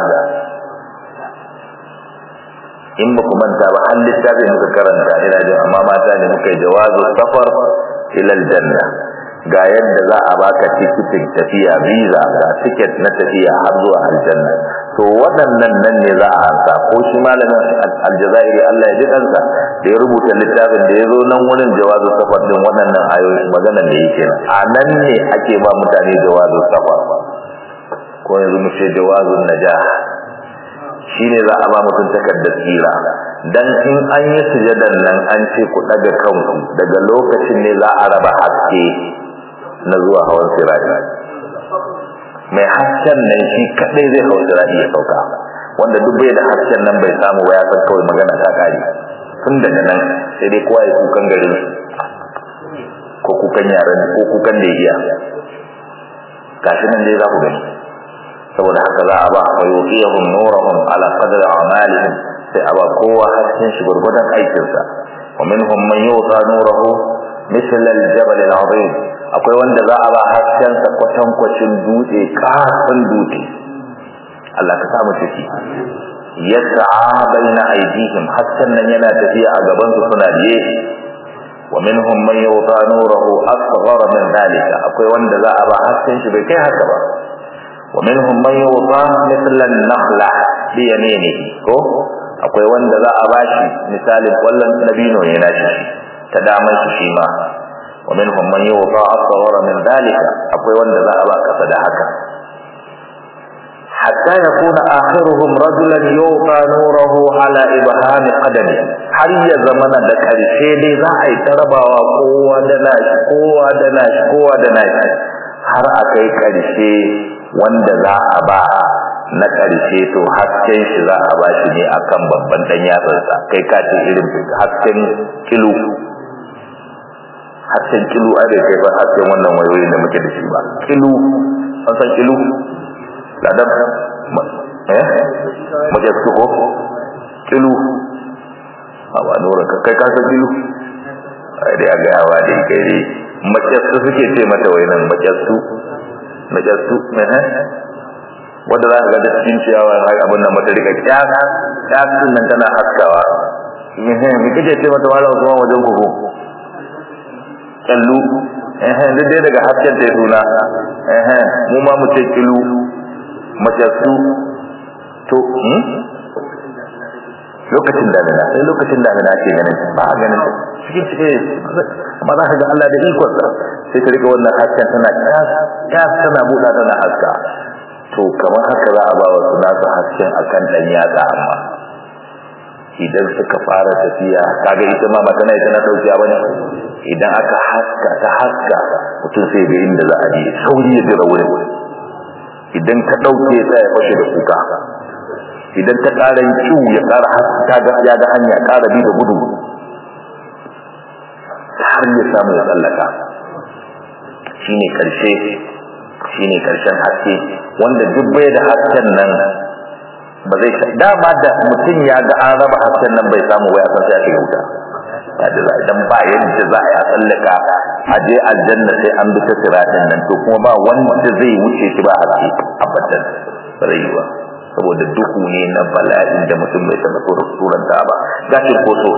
in ba ku manta ba har littafin muka karanta ina jin amma mata ne muka yi jawazu safar ilal janna ga yadda za a baka tikitin tafiya visa ga tiket na tafiya har zuwa aljanna to waɗannan nan ne za a ansa ko shi malamin aljazairi Allah ya ji kansa da ya rubuta littafin da ya zo nan wurin jawazu safar din waɗannan ayoyi magana da yake a nan ne ake ba mutane jawazu safar ko yanzu mu ce jawazun najah shine za a ba mutum takardar tsira dan in an yi sujadan nan an ce ku daga kanku daga lokacin ne za a raba haske na zuwa hawan sirati mai hasken nan shi kadai zai hawan sirati ya sauka wanda duk bai da hasken nan bai samu ba ya san kawai magana ta kare tun daga nan sai dai kowa ya kukan garin ko kukan yaran ko kukan da ya iya gashi nan dai za ku gani saboda haka za a ba fa yuqiyahum nurahum ala qadri a'malihim sai a ba kowa hasken shi gurgudan aikin sa wa minhum man yuta nurahu misal al-jabal al-azim akwai wanda za a ba hasken sa kwatan kwacin dutse kafin dutse Allah ka samu ciki yas'a baina aydihim hasken nan yana tafiya a gaban su suna biye wa minhum man yuta nurahu asghar min dalika akwai wanda za a ba hasken shi bai kai haka ba ومنهم من يوضى مثل النخلة بيمينه ko akwai wanda za a bashi misalin wallan nabino ne nashi ta daman shi shi ma wa minhum man yuwada asghara min dalika akwai wanda za a ba kasa da haka hatta yakuna akhiruhum rajulan yuqa nuruhu ala ibhami qadami har ya zamana da karshe dai za a yi tarabawa kowa da nashi kowa da nashi kowa da nashi har a kai karshe wanda za a ba na ƙarshe to hasken shi za a ba shi ne akan babban dan yatsarsa kai ka ce irin hasken kilo hasken kilo a da kai ba hasken wannan wayoyin da muke da shi ba kilo an san kilo ladan eh muke su ko kilo a ba nura kai ka san kilo ai dai a ga yawa dai kai dai mace su suke ce mata wayanan mace su najastu mene wanda za ka ga cikin ciyawa har abin nan mata rika kyas kyas din nan tana haskawa eh me kike ce mata wala zuwa wajen kuku kallu eh duk dai daga hasken ta suna eh mu ma mu ce kilu majastu to hmm lokacin damina sai lokacin damina ake ganin ba a ganin cikin cikin amma za ka ga Allah da ikonsa sai ta rika wannan hasken tana kyas tana buɗa tana haska to kamar haka za a ba wa su nasu hasken akan ɗan yatsa amma idan suka fara tafiya kaga ita ma mata na ita na daukiya bane idan aka haska ta haska mutum sai ga inda za a je sauri ya jira wurin idan ta dauke sai ya fashe da kuka idan ta ƙara yin ciwo ya ƙara haska ga ya ga hanya ƙara bi da gudu har ya samu ya tsallaka shine karshe shine karshen haske wanda duk bai da hasken nan ba zai dama da mutum ya ga an raba hasken nan bai samu ba ya san sai a shiga wuta ya da za idan ba yadda za a yi a tsallaka a je aljanna sai an bi ta siratin nan to kuma ba wanda zai wuce shi ba haske abadan ba zai yi ba saboda duhu ne na bala'in da mutum bai taɓa suranta ba gashin ko so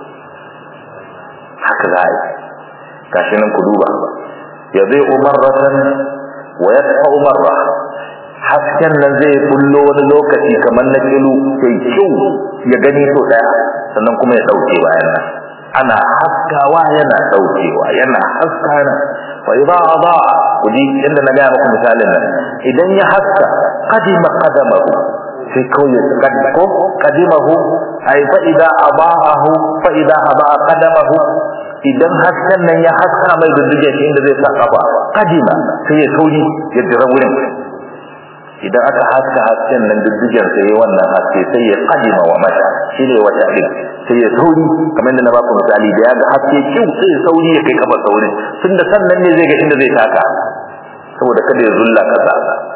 haka za a yi gashi nan ku duba ya zai umarratan wa ya tafa umarra hasken nan zai bullo wani lokaci kamar na kilu sai kyau ya gani so daya sannan kuma ya dauke bayan nan ana haskawa yana daukewa yana haskana fa idza adaa kudi inda na gaya muku misalin nan idan ya haska qadima qadamahu sai kawai ya ko qadimahu ay fa idza abahu fa idza aba qadamahu idan hasken nan ya haska mai dudduge shi inda zai sa kafa qadima sai ya sauri ya jira wurin idan aka haska hasken nan duddugen sai wannan haske sai ya qadima wa mata shine wata din sai ya sauri kamar yadda na baku misali da ya ga haske kyau sai ya sauri ya kai kafa saurin tunda sannan ne zai ga inda zai taka saboda kada ya zulla kasa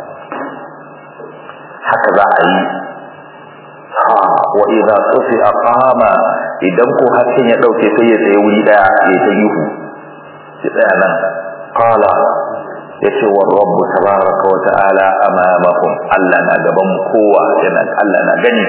haka za a yi wa idza tufi aqama idan ko hasken ya dauke sai ya tsaye wuri daya ya ta yuhu ya tsaya nan qala yace wa rabbu tabaraka wa ta'ala amamahum Allah na gaban kowa yana Allah na gani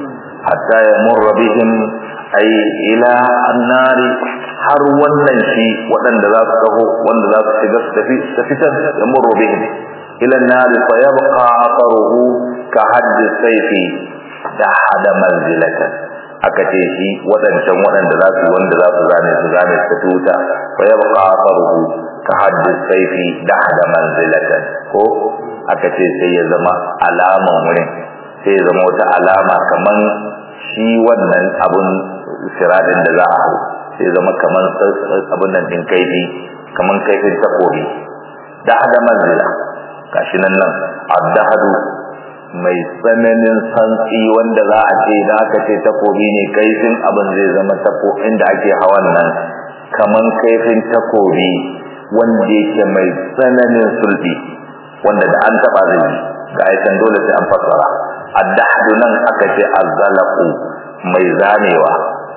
hatta yamurra bihim ay ila annari har wannan shi waɗanda za su taho wanda za su shiga su tafi su fitar yamurru bihim ila annari fa yabqa atharuhu ka haddi sayfi da hada manzilatan aka ce shi waɗancan waɗanda za su wanda za su zane su zane su tuta fa yabqa atharuhu ka haddi sayfi da hada manzilatan ko aka ce sai ya zama alaman wurin sai ya zama wata alama kaman shi wannan abun siradin da za a hau sai zama kaman abun nan din kaifi kaman kaifin takobi da hada manzila gashi nan nan addahadu mai tsananin santsi wanda za a ce da aka ce takobi ne kaifin abin zai zama tako inda ake hawan nan kaman kaifin takobi wanda yake mai tsananin sulbi wanda da an taba zai ga aikan dole sai an fassara addahadu nan aka ce azzalaqu mai zanewa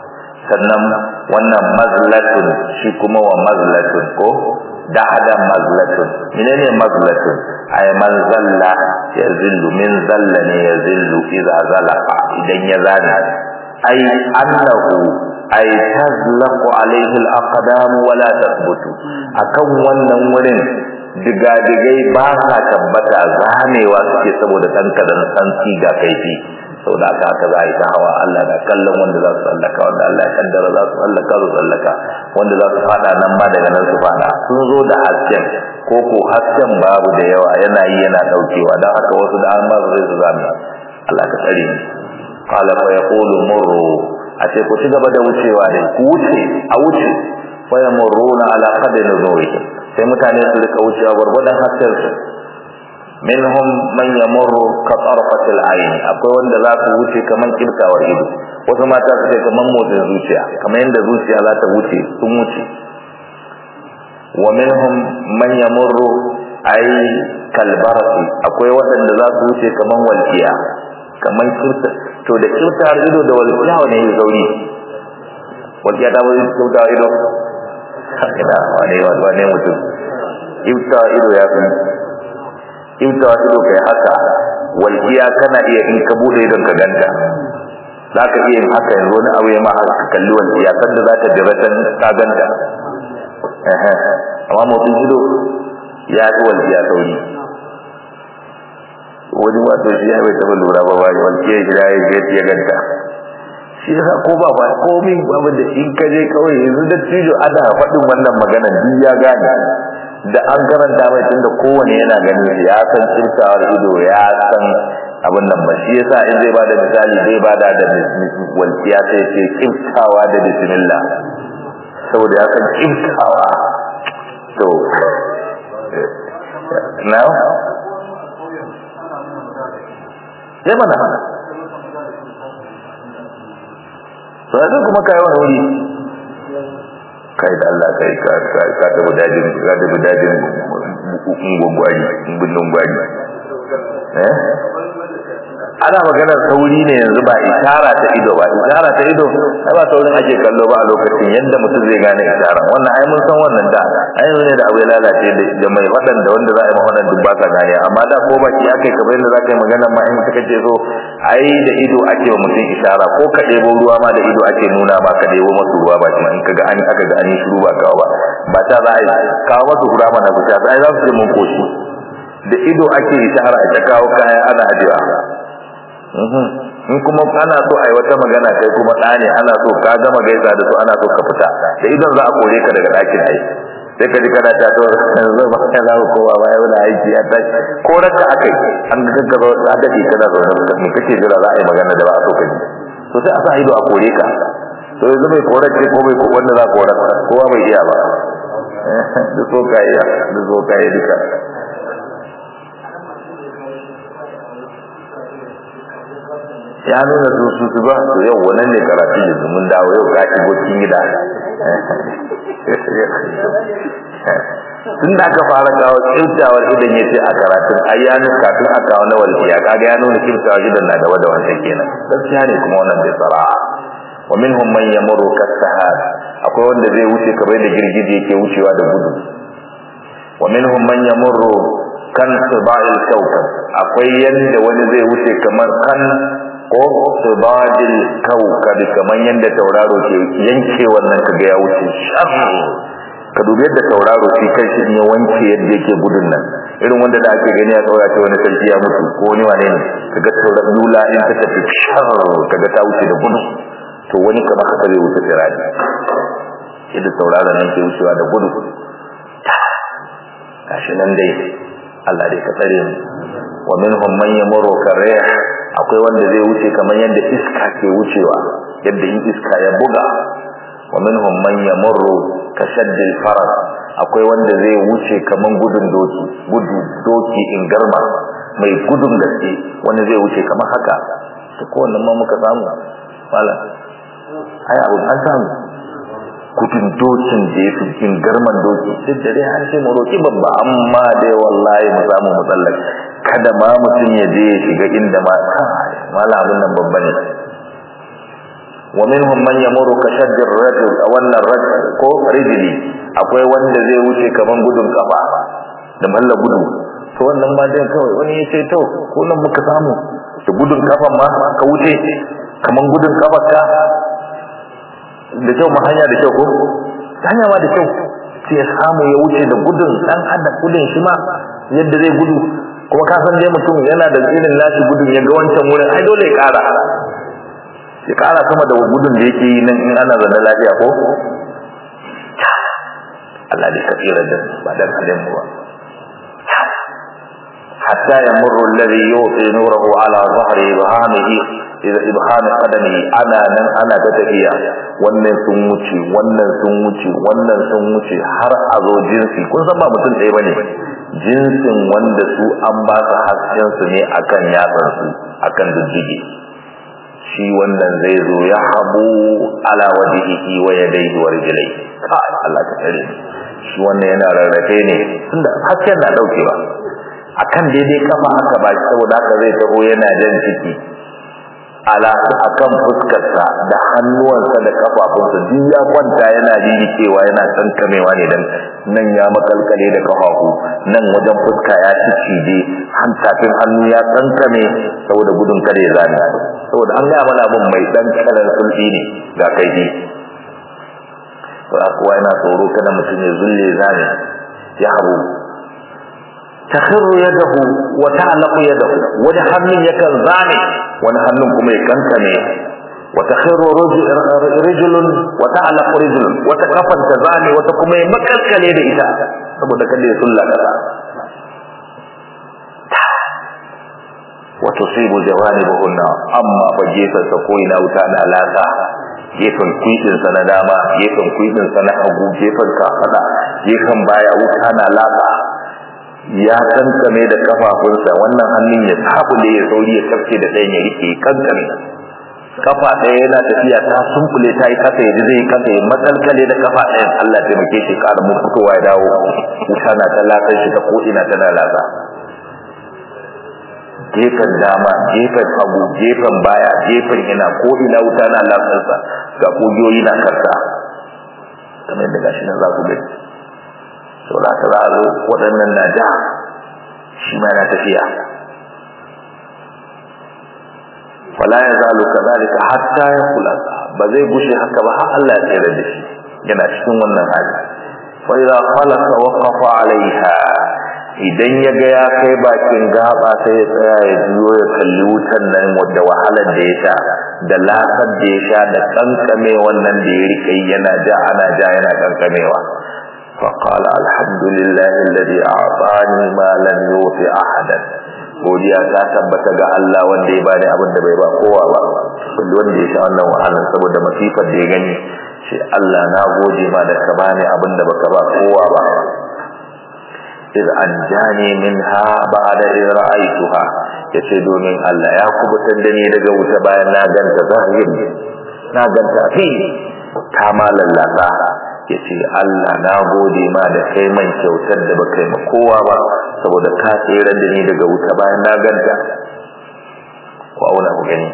sannan wannan mazlatun shi kuma wa mazlatun ko dahada mazlatun menene mazlatun ay man zalla ya zillu min zalla ne ya zillu idza zalaqa idan ya zane ay annahu ay tazlaqu alayhi al-aqdam wa la tathbutu akan wannan wurin digadigai ba sa tabbata zamewa suke saboda dan kadan santi ga kaifi sau da aka haka za a yi ta hawa Allah na kallon wanda za su tsallaka wanda Allah ya kaddara za su tsallaka su tsallaka wanda za su fada nan ma daga nan su fada sun zo da hasken ko ko hasken babu da yawa yana yi yana daukewa don haka wasu da an ba su zai su zame Allah ka tsare ni qala fa yaqulu murru a ce ku ci gaba da wucewa ne ku wuce a wuce fa yamurruna ala qadri nurihim sai mutane su rika wucewa gurgurdan hasken su minhum man yamurru ka tarfatil ayn akwai wanda za su wuce kaman kirtawar ido wasu mata su kai kaman motsin zuciya kaman yanda zuciya za ta wuce sun wuce wa minhum man yamurru ay kalbarati akwai wanda za su wuce kaman walqiya kaman kirta to da kirtawar ido da walqiya ne ya zauri walqiya ta wuce kirtawar ido ina wane wane mutum kirtawar ido ya fi imta ido kai haka walkiya kana iya in ka bude idon ka ganta zaka iya yin haka yanzu wani abu ya ma haka kalli walkiya sanda za ta jira tan ka ganta amma mutum ido ya fi walkiya sauri wani wato shi ya bai taɓa lura ba wani walkiya shi ya yi ya ganta shi yasa ko ba ba komin babu da in ka je kawai yanzu da tijo ana faɗin wannan magana duk ya gane da an karanta mai tunda kowane yana ganin ya san kirtawar ido ya san abin nan ba shi yasa in zai bada misali zai bada da walƙiya sai ce kirtawa da bismillah saboda ya san kirtawa to now ya mana to yanzu kuma kai wani wuri kai da Allah kai ka ka tabu dajin ka tabu dajin ngongwari bindin gwari eh ana maganar sauri ne yanzu ba isara ta ido ba isara ta ido ai ba saurin ake kallo ba a lokacin yadda mutum zai gane isara wannan ai mun san wannan da ai yanzu ne da abu ya lalace da mai wadan da wanda za a yi mawadan duk ba ka gane amma da ko baki aka yi kamar yadda za ka yi magana ma in suka ce so ai da ido ake wa mutum isara ko ka ɗebo ruwa ma da ido ake nuna ma ka ɗebo masu ruwa ba kuma in ka ga an aka ga an yi shiru ba kawo ba ba ta za a yi kawo masu ruwa mana su sha ai za su ce mun koshi da ido ake isara ita kawo kaya ana ajiya in kuma ana so a yi wata magana kai kuma ɗa ne ana so ka gama gaisa da su ana so ka fita da idan za a kore ka daga ɗakin ai sai ka ji kana ta to yanzu ba ka za ko ba ya wani aiki ya ta ko raka akai an ga gaggaro a dade kana zo da me kake jira za a yi magana da ba a so ka ji to sai a sa ido a kore ka to yanzu mai korar ce ko mai wanda za korar kowa bai iya ba duk so ka iya duk so ka iya duka ya nuna su su su ba to yau wannan ne karatu yanzu mun dawo yau ka shigo cikin gida tun da aka fara kawo kyautawar idan ya ce a karatun ayyanu kafin a kawo na walfiya kaga ya nuna kyautawar idan na gaba da wancan kenan gaskiya ne kuma wannan bai tsara'a wa minhum man yamuru kasahar akwai wanda zai wuce kamar da girgije yake wucewa da gudu wa minhum man yamuru kan siba'il kawkab akwai yanda wani zai wuce kamar kan ko siba'il kawkab kamar yanda tauraro ke yanke wannan kaga ya wuce shar ka dubi yadda tauraro shi kai shi ya wanke yadda yake gudun nan irin wanda da ake gani a tsaura ce wani sarki ya mutu ko wani wane ne kaga tauraro lula in ta tafi shar kaga ta wuce da gudu to wani kamar haka zai wuce sirari yadda tauraron nan ke wucewa da gudu gashi nan dai Allah dai ka tsare mu wa minhum man yamuru karih akwai wanda zai wuce kamar yadda iska ke wucewa yadda in iska ya buga wa minhum man yamuru kashaddil faras akwai wanda zai wuce kamar gudun doki gudu doki in garma mai gudun gaske wanda zai wuce kamar haka to ko wannan ma muka samu malam ai abu an samu kudin dokin da ya fi cikin garman doki duk da dai an ce mu roki babba amma dai wallahi mu samu mu tsallake kada ma mutum ya je ya shiga inda ma mala abin nan babba ne wa minhum man yamuru ka shaddir rajul a wannan rajul ko rijli akwai wanda zai wuce kaman gudun kafa da malla gudu to wannan ma dai kawai wani ya ce to ko nan muka samu da gudun kafan ma ka wuce kaman gudun kafarka da kyau ma hanya da kyau ko hanya ma da kyau sai ya samu ya wuce da gudun dan hada gudun shi ma yadda zai gudu kuma ka san dai mutum yana da irin nashi gudun ya ga wancan wurin ai dole ya kara ya kara sama da gudun da yake yi nan in ana zanne lafiya ko Allah dai ka tsira da ba dan halin mu ba hatta yamurru alladhi yuti nurahu ala dhahri ibhamihi idza ibhami qadami ana nan ana ta tafiya wannan sun wuce wannan sun wuce wannan sun wuce har a zo jinsi kun san ba mutum ɗaya bane jinsin wanda su an ba su hasken su ne akan yatsan su akan diddige shi wannan zai zo ya habu ala wajhihi wa yadayhi wa rijlaihi ka Allah ta tsare shi wannan yana rarrafe ne tunda hasken na daukewa akan daidai kafa aka ba shi saboda haka zai taho yana jan ciki ala akan fuskarsa da hannuwansa da kafafunsa duk ya kwanta yana cewa yana kankamewa ne dan nan ya makalkale da kafafu nan wajen fuska ya cije hantafin hannu ya kankame saboda gudun kada ya zame saboda an gaya mana abin mai dan kalar sulfi ne ga kai ne kuwa yana tsoro kada mutum ya zulle zame ya habu takhirru yadahu wa ta'laqu yadahu wani hannun yakan zame wani hannun kuma ya kankame wa takhirru rijlun wa ta'laqu rijlun wata kafan ta zame wata kuma ya makalkale da ita saboda kada ya sulla kasa wa tusibu jawanibuhunna amma fa gefen sa ko ina wuta na lasa gefen kuidin sa na dama gefen kuidin sa na hagu gefen kafada gefen baya wuta na lasa ya kankame da kafafunsa wannan hannun ya sabule ya sauri ya kafce da ɗayan ya rike kankame kafa ɗaya yana tafiya ta sunkule ta yi kasa yaji zai kasa ya matsalkale da kafa ɗayan Allah ta taimake shi ƙara mun fitowa ya dawo wuta na ta latsar shi ta ko ina tana latsa gefen dama gefen hagu gefen baya gefen ina ko ina wuta na latsarsa ga kogiyoyi na karta kamar yadda gashi nan za ku gani to da ka zo waɗannan na ja shi ma yana tafiya fala ya zalu kadhalika hatta ya kula ba zai gushe haka ba har Allah ya tsere da shi yana cikin wannan hali fa idza khalaqa waqafa alaiha idan ya ga ya kai bakin gaba sai ya tsaya ya biyo ya kalli wutan nan wadda wahalar da ya sha da lasar da ya sha da kankame wannan da ya rike yana ja ana ja yana kankamewa فقال الحمد لله الذي أعطاني ما لم يوط أحدا godiya ta tabbata ga Allah wanda ya bani abin da bai ba kowa ba wanda ya sha wannan wahalar saboda masifar da ya gani shi Allah na gode ma da ka bani abin da baka ba kowa ba iz anjani minha ba'da iz ra'aytuha yace domin Allah ya kubutar da ni daga wuta bayan na ganta zahiri na ganta fi ta malallata yace Allah na gode ma da kai man kyautar da baka yi ma kowa ba saboda ka tsere da ni daga wuta bayan na ganta ku auna ku gani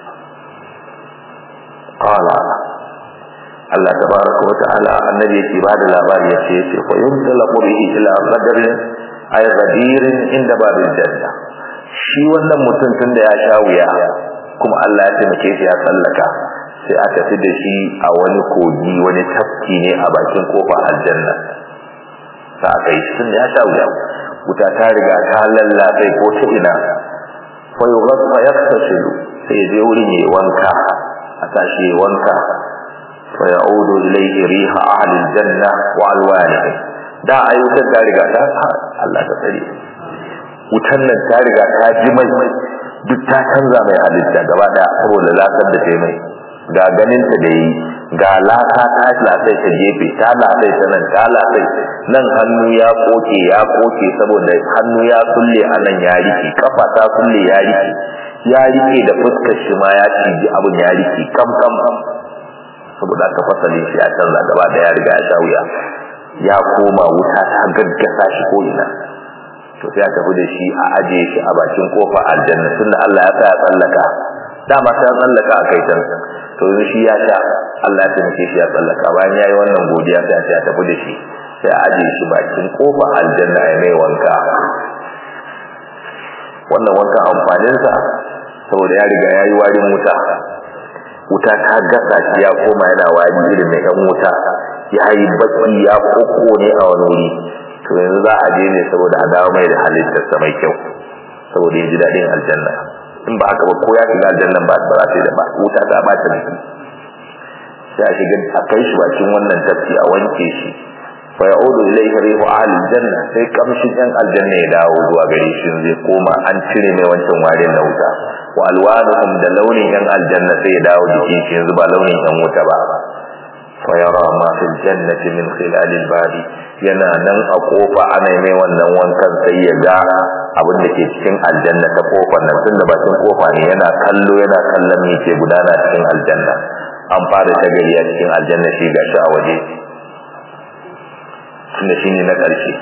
qala Allah tabaraka wa ta'ala annabi yake ba da labari yace yace fa yuntalaqu bihi ila qadarin ay ghadirin inda babil janna shi wannan mutum tun da ya sha wuya kuma Allah ya taimake shi ya tsallaka sai aka fi da shi a wani kogi wani tafki ne a bakin kofar aljanna sa aka yi tun da ya sha wuya wuta ta riga ta lallabe ko ta ina fa yughaffa yaktasilu sai ya je wurin yayi wanka a tashi yayi wanka fa ya'udu ilayhi riha ahli aljanna wa alwanihi da ayyukan ta riga ta Allah ta tsare wutan nan ta riga ta ji mai duk ta canza mai halitta gaba daya saboda lasar da ta mai ga ganin ta da yi ga laka ta lasai ta gefe ta lasai ta nan ta lasai nan hannu ya koke ya koke saboda hannu ya kulle a nan ya rike kafa ta kulle ya rike ya rike da fuskar shi ma ya ciji abin ya rike kam kam saboda aka fasalin shi ya canza gaba da ya riga ya sha wuya ya koma wuta ta gaggasa shi ko ina to sai a tafi da shi a ajiye shi a bakin kofa aljanna tunda Allah ya tsaya tsallaka dama sai tsallaka a kai can to yanzu shi ya sha Allah ya taimake shi ya tsallaka bayan yayi wannan godiya sai a ce a tafi da shi sai a ajiye shi bakin kofa aljanna ya mai wanka wannan wanka amfanin sa saboda ya riga yayi warin wuta wuta ta gasa shi ya koma yana wari irin mai yan wuta yayi baki ya koko ne a wani wuri to yanzu za a je ne saboda a dawo mai da halittarsa mai kyau saboda ya ji daɗin aljanna in ba haka ba ko ya shiga aljannan ba ba za ta da ba wuta ta ba ta jiki sai a shiga a kai shi bakin wannan tafki a wanke shi fa ya'udu ilayhi rihu ahli aljanna sai kamshin yan aljanna ya dawo zuwa gare shi zai koma an cire mai wancan warin na wuta wa alwanuhum da launin yan aljanna sai ya dawo jikin shi yanzu ba launin yan wuta ba fa yara ma fil jannati min khilal al-badi yana nan a kofa ana mai wannan wankan sai ya ga abin da ke cikin aljanna ta kofar nan tunda bakin kofa ne yana kallo yana kallon me ke gudana cikin aljanna an fara shagari a cikin aljanna shi ga shi a waje tunda shi ne na ƙarshe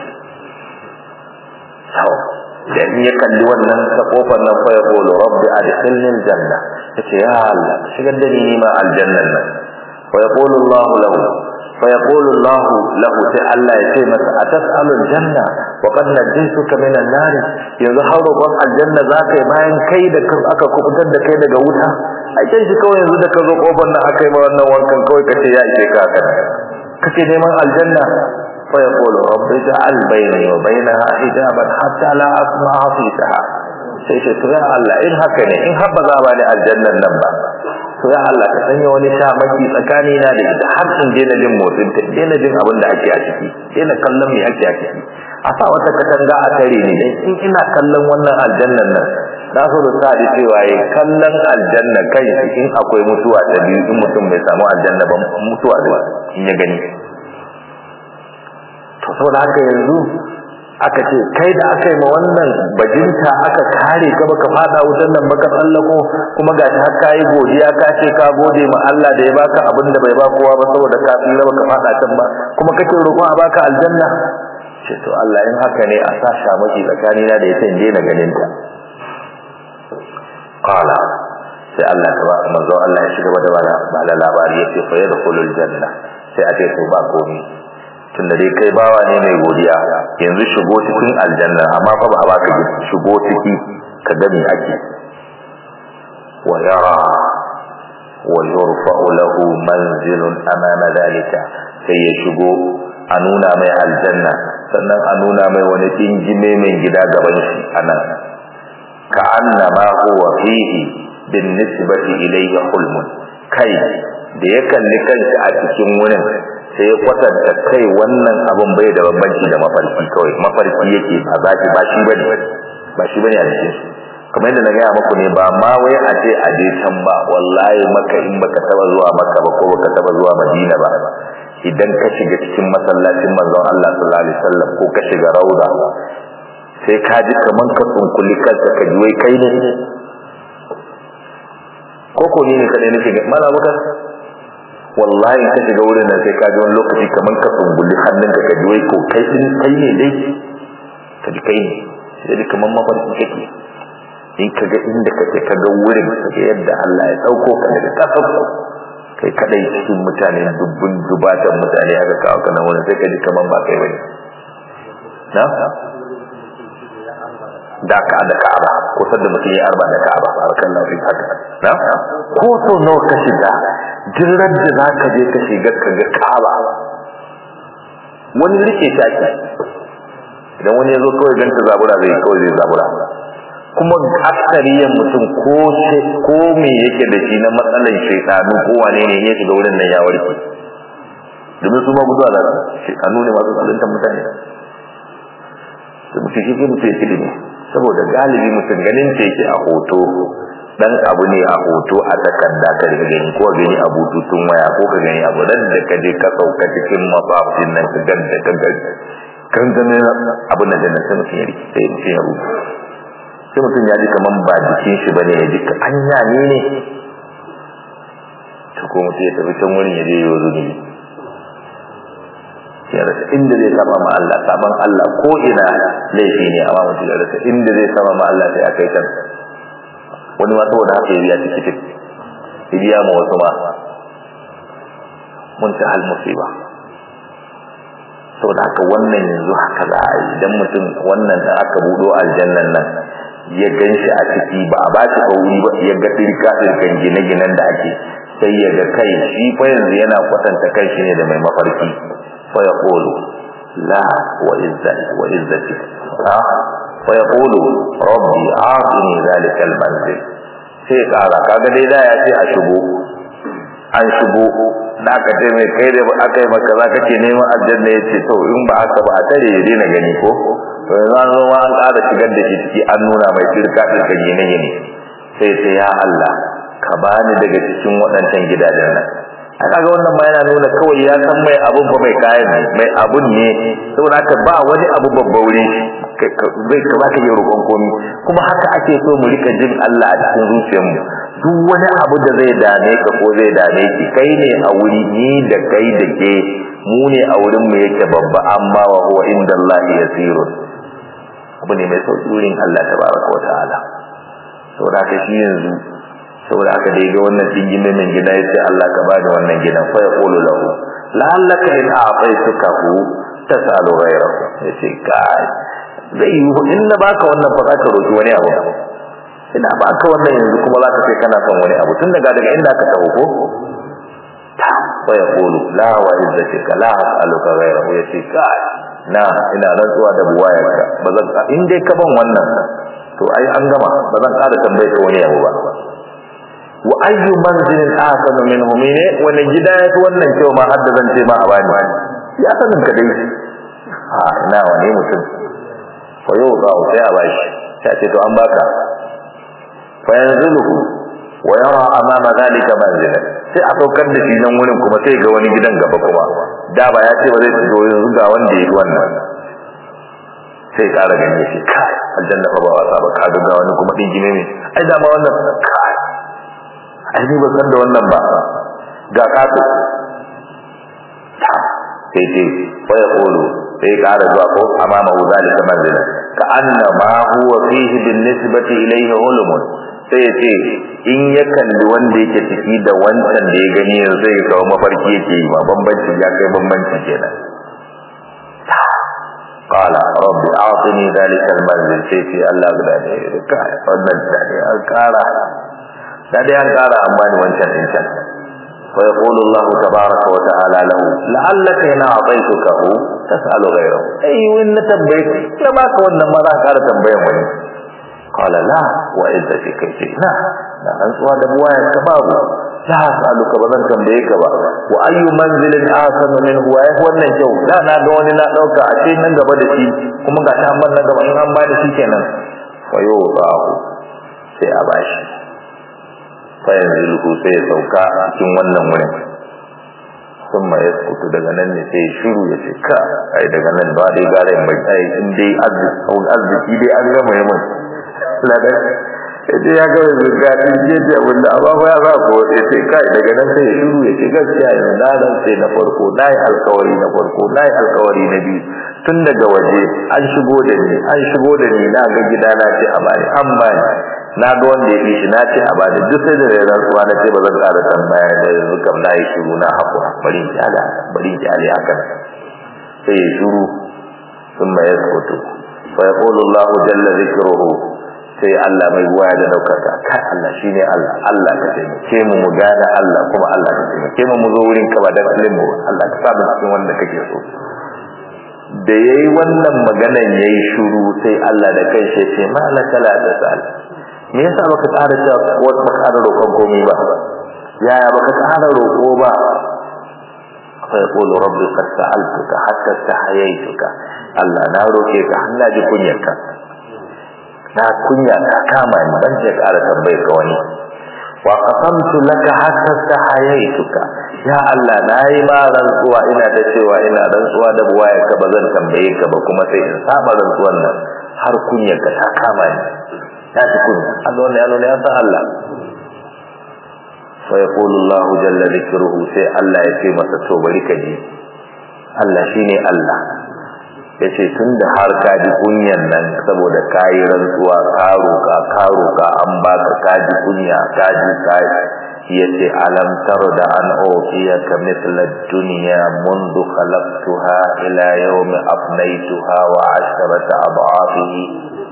da in ya kalli wannan ta kofar nan fa ya qulu rabbi adkhilni aljanna yace ya Allah shigar da ni ma aljannan nan fa yaqulu Allah lahu فيقول الله له تعالى يتي masa atasalu aljanna wa qad najituka min an-nar yanzu hauro ban aljanna zaka yi bayan kai da aka kubutar da kai daga wuta ai kai shi kawai yanzu da ka zo kofar nan aka yi ma wannan wankan kawai kace ya ishe ka haka kace neman aljanna fa yaqulu rabbi ja'al bayni wa bainaha hijaban hatta la asma'a fiha sai ce to ya Allah in haka ne in habba za ba ni aljannan nan ba to ya Allah ka sanya wani shamaki tsakani na da ita har in daina jin motsin ta daina jin abin da ake a ciki daina kallon me ake a ciki a sa wata katanga a tare ni dan in ina kallon wannan aljannan nan na so da sa cewa yi kallon aljanna kai in akwai mutuwa ta biyu in mutum bai samu aljanna ba mutuwa da in ya gani to saboda haka yanzu aka ce kai da aka yi ma wannan bajinta aka kare ka baka fada wutan nan baka tsallako kuma ga ta ka yi godiya ka ce ka gode ma Allah da ya baka abin da bai ba kowa ba saboda ka tsira baka fada can ba kuma kake roƙon a baka aljanna ce to Allah in haka ne a sa shamaki tsakani na da ita in daina ganin ta qala sai Allah ta ba manzo Allah ya shiga da bala labari yace fa yadkhulul janna sai a ce to ba komai tunda dai kai bawa ne mai godiya yanzu shigo cikin aljanna amma fa ba a baka shigo ciki ka ga me ake wa yara wa yurfa'u lahu manzilun amama dalika sai ya shigo a nuna mai aljanna sannan a nuna mai wani dingime mai gida gaban shi anan ka annama huwa fihi bin nisbati ilayhi hulmun kai da ya kalli kanshi a cikin wurin sai ya kwatanta kai wannan abin bai da bambanci da mafarki kawai mafarki yake a zaki ba shi bane ba shi bane a cikin kamar yadda na gaya muku ne ba ma wai a ce a je can ba wallahi maka in baka taba zuwa maka ba ko baka taba zuwa madina ba idan ka shiga cikin masallacin manzon Allah sallallahu alaihi wasallam ko ka shiga rauda sai ka ji kaman ka tsunkuli kanka ka ji wai kai ne ko ko ne kadai nake ga mala muka wallahi ka shiga wurin nan sai ka ji wani lokaci kaman ka tsunkuli hannunka ka ji wai ko kai din kai ne dai ka ji kai ne sai kaman mafarki kake in ka ga inda kake ka ga wurin ka yadda Allah ya dauko ka daga kasar kai kadai cikin mutane dubbun dubatan mutane aka kawo ka nan wurin sai ka ji kaman ba kai bane na da ka da Ka'aba ko sadda mutum ya arba da Ka'aba barakan lafi haka na ko so nawa ka shiga jirar da zaka je ka shiga ka ga Ka'aba wani rike shaki idan wani ya zo kawai ganta zabura zai kawai zai zabura kuma aksariyan mutum ko ko me yake da shi na matsalan shaytanu ko wane ne ya shiga wurin nan ya warke domin su ma gudu da shaytanu ne masu tsallantar mutane da mutum shi mutum ya ilimi saboda galibi mutum ganin ce yake a hoto dan abu ne a hoto a takarda ka daga gani ko gani a bututun waya ko ka gani abu dan da ka je ka sauka cikin mafafin nan ka ganta ka gani kan gane abin nan da sai mutum ya rike sai mutum ya rubuta sai mutum ya ji kaman ba jikin shi bane ya ji anya ne ne to ko mutum ya tafi can wurin ya je yau zunubi ya rasa inda zai saba ma Allah saban Allah ko ina laifi ne amma mutum ya rasa inda zai saba ma Allah sai akai kan wani ma saboda haka ya biya tikitin ya biya ma wasu ma mun ta hal musiba saboda haka wannan yanzu haka za a yi idan mutum wannan da aka buɗo aljannan nan ya gan shi a ciki ba a ba shi kauri ba ya ga ɗirka ɗirkan gine-ginen da ake sai ya ga kai shi fa yanzu yana kwatanta kai shi ne da mai mafarki fa ya ƙolo la wa izzati wa izzati ha fa ya ƙolo rabbi a'tini zalika al-manzil sai ƙara kaga dai da ya ce a shigo an shigo da aka ce mai kai da aka yi maka za ka ce neman aljanna ya ce to in ba haka ba a tare ya daina gani ko to yanzu an zo ma an ƙara shigar da shi ciki an nuna mai shirka ɗirka gine-gine sai sai ya Allah ka bani daga cikin waɗancan gidajen nan a kaga wannan ma yana nuna kawai ya san mai abun fa mai kayan ne mai abun ne saboda haka ba wani abu babba wuri bai ka baka yi roƙon komi kuma haka ake so mu rika jin Allah a cikin zuciyarmu duk wani abu da zai dame ka ko zai dame ki kai ne a wuri ni da kai da ke mu ne a wurin mu yake babba amma wa huwa inda Allah yasirun abu ne mai sauki wurin Allah tabaraka wa ta'ala saboda haka shi yanzu saboda haka dai ga wannan dingin min gida yace Allah ka bani wannan gidan fa yaqulu lahu la'allaka in a'taytukahu tas'alu ghayrahu yace kai zai yi in na baka wannan fa zaka roki wani abu ina baka wannan yanzu kuma zaka sai kana son wani abu tun daga daga inda ka taho ko ta fa yaqulu la wa izzatika la as'aluka ghayrahu yace kai na ina rantsuwa da buwayarka bazan in dai ka ban wannan to ai an gama bazan ƙara tambaye ka wani abu ba wa ayyu manzilin ahsanu minhu mine wani gida ya fi wannan kyau ma har da zan ce ma a bani ya sanin ka dai a ina wani mutum fa yau za a sai a bashi ta ce to an baka fa yanzuluhu wa yara amama zalika manzilan sai a saukar da shi nan wurin kuma sai ga wani gidan gaba kuma da ba ya ce ba zai zo yanzu ga wanda ya yi wannan sai ƙara ganye shi kai aljanna fa ba wasa ba ka ga wani kuma din gine ne ai dama wannan kai ai ni ba san da wannan ba ga kato sai ce fa ya qulu sai ƙara zuwa ko amama hu zalika manzila ka anna ma huwa fihi bin nisbati ilayhi ulum sai ya ce in ya kalli wanda yake ciki da wancan da ya gani yanzu zai kawo mafarki yake yi ma bambanci ya kai bambanci kenan قال رب اعطني ذلك المنزل سيفي الله غدا ne kai wannan da ne an kara da dai an kara amma ni wancan din can fa yaqulu Allah tabaaraka wa ta'ala lahu la'allaka ina a'taytukahu tas'alu ghayrahu ai wani na tambaye ka ba ka wannan ma za ka kara tambayan wani qala la wa izzati kai na da an tsuwa da buwaya ka babu la as'aluka ba zan tambaye ka ba wa ayyu manzilin ahsanu minhu wa yafi wannan kyau da na ga wani na dauka a ce nan gaba da shi kuma ga ta nan gaba in an ba da shi kenan fa yudahu sai a bashi fa yanzilu sai ya sauka cikin wannan wurin sun ma ya kutu daga nan ne sai shiru ya ce ka ai daga nan ba dai gara mai ai in dai arziki dai an gama yi mun ladan sai ya ga yanzu ga din je ce abin da amma ya za ko sai sai kai daga nan sai shiru ya ce gaskiya yanzu na dan sai na farko nayi alkawari na farko nayi alkawari na biyu tun daga waje an shigo da ni an shigo da ni na ga gida na ce a bani an bani na ga wanda ya fi shi na ce a bani duk sai da rairan suwa na ce ba zan ƙara tambaya da yanzu kam na yi shiru na haƙura bari ki ala bari ki ala haka sai ya shiru sun ma yaskutu fa yaqulu Allahu jalla dhikruhu sai Allah mai waya da daukaka kai Allah shine Allah Allah ka taimake mu mu gane Allah kuma Allah ka taimake mu mu zo wurin ka ba da mu Allah ka sa mu cikin wanda kake so da yayi wannan maganan yayi shiru sai Allah da kai shi ce malaka la tasal me yasa baka tsara cewa wata baka tsara roƙon komai ba yaya baka tsara roƙo ba fa yaqulu rabbi qad sa'altuka hatta tahayaytuka Allah na roƙe ka har na ji kunyarka na kunya ta kama ni ban ce ƙara tambaye ka wani wa qasamtu laka hatta tahayaytuka ya Allah na yi ma rantsuwa ina ta cewa ina rantsuwa da buwaye ka ba zan tambaye ka ba kuma sai in saba rantsuwan nan har kunyarka ta kama ni ta ci kunya Allah wannan ya nuna ya san Allah fa yaqulu Allah jalla dhikruhu sai Allah ya ce masa to bari ka ji Allah shine Allah yace tunda har ka ji kunyan nan saboda kayi rantsuwa ka roka ka roka an baka ka ji kunya ka ji kai yace alam tarda an utiyaka mithla ad-dunya منذ خلقتها ila yawm afnaytuha wa 'asharata adhafihi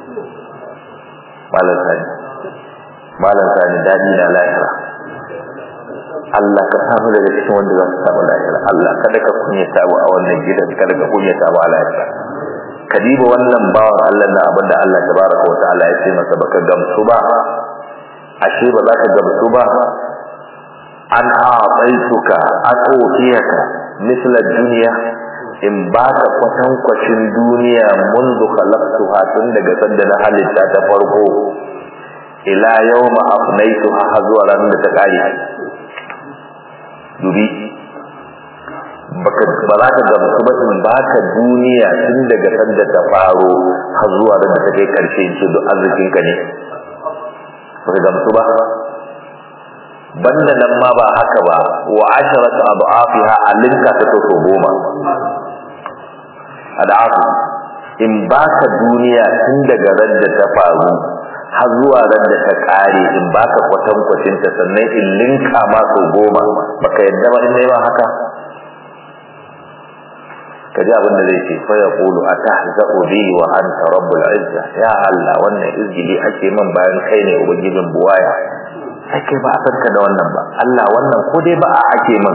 malan sani malan sani dadi na lahira Allah ka samu daga cikin wanda za su samu lahira Allah kada ka kunyata mu a wannan gidan kada ka kunyata mu a lahira ka diba wannan bawan Allah na abinda Allah tabaraka wa ta'ala ya ce masa baka gamsu ba ashe ba za ka gamsu ba an a'taituka an utiyaka misla dunya in baka kwatankwacin duniya mundu khalaqtuha tun daga sanda na halitta ta farko ila yawma afnaituha har zuwa ranar da ta kare dubi baka ba za ka gamsu ba in baka duniya tun daga sanda ta faro har zuwa da ta kai karshe in ce duk arzikin ka ne baka gamsu ba banda nan ma ba haka ba wa asharatu adhafiha alinka ta to goma ad'afu in baka duniya tun daga radda ta faru har zuwa radda ta kare in baka kwatan kwatin ta sannan in linka ma so goma baka yadda ba in nayi ba haka kaji abin da zai ce fa yaqulu atahza'u bi wa anta rabbul izza ya Allah wannan izgili ake min bayan kai ne ubangijin buwaya sai kai ba a sarka da wannan ba Allah wannan ko dai ba a ake min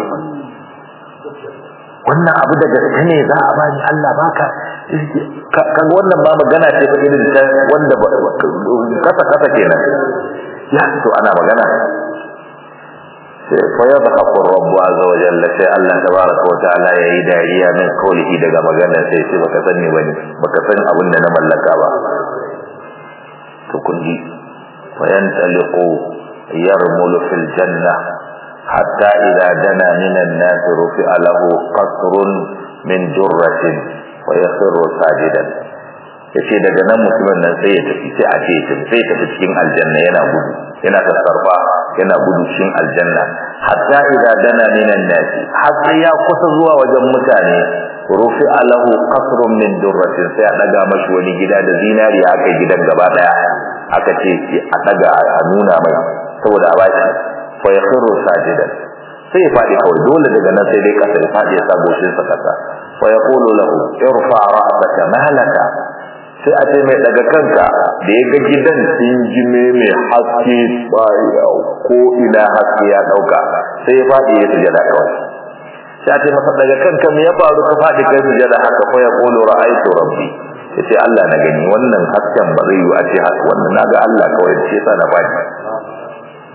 wannan abu da gaske ne za a bani Allah baka kaga wannan ba magana ce fa irin ta wanda kasa kasa kenan ya to ana magana sai fa ya baka rabbu azza wa jalla sai Allah tabaraka wa ta'ala yayi dariya min kaulihi daga magana sai sai baka sani bane baka san abin da na mallaka ba to kun ji fa yantaliqu yarmulu fil janna حتى إذا دنا من الناس رفع له قصر من جرة ويخر ساجدا yace daga nan mutumin nan sai ya tafi sai a ce ya sai ya tafi cikin aljanna yana gudu yana tasarfa yana gudu cikin aljanna hatta idza dana minan nasi har sai ya kusa zuwa wajen mutane rufi alahu qasrun min durratin sai a daga mashi wani gida da zinari aka gidan gaba daya aka ce a daga a nuna mai saboda a bashi fa yakhiru sajidan sai ya fadi kawai dole daga nan sai dai kasa ya fadi ya sabo shi sa kasa fa yaqulu lahu irfa ra'saka malaka sai a ce mai daga kanka da ya ga gidan jime mai haske baya ko ina haske ya dauka sai ya fadi ya sujada kawai sai a ce masa daga kanka me ya faru ka fadi kai sujada haka fa yaqulu ra'aytu rabbi yace Allah na gani wannan hasken ba zai yi a ce haka wannan naga Allah kawai shi yasa na fadi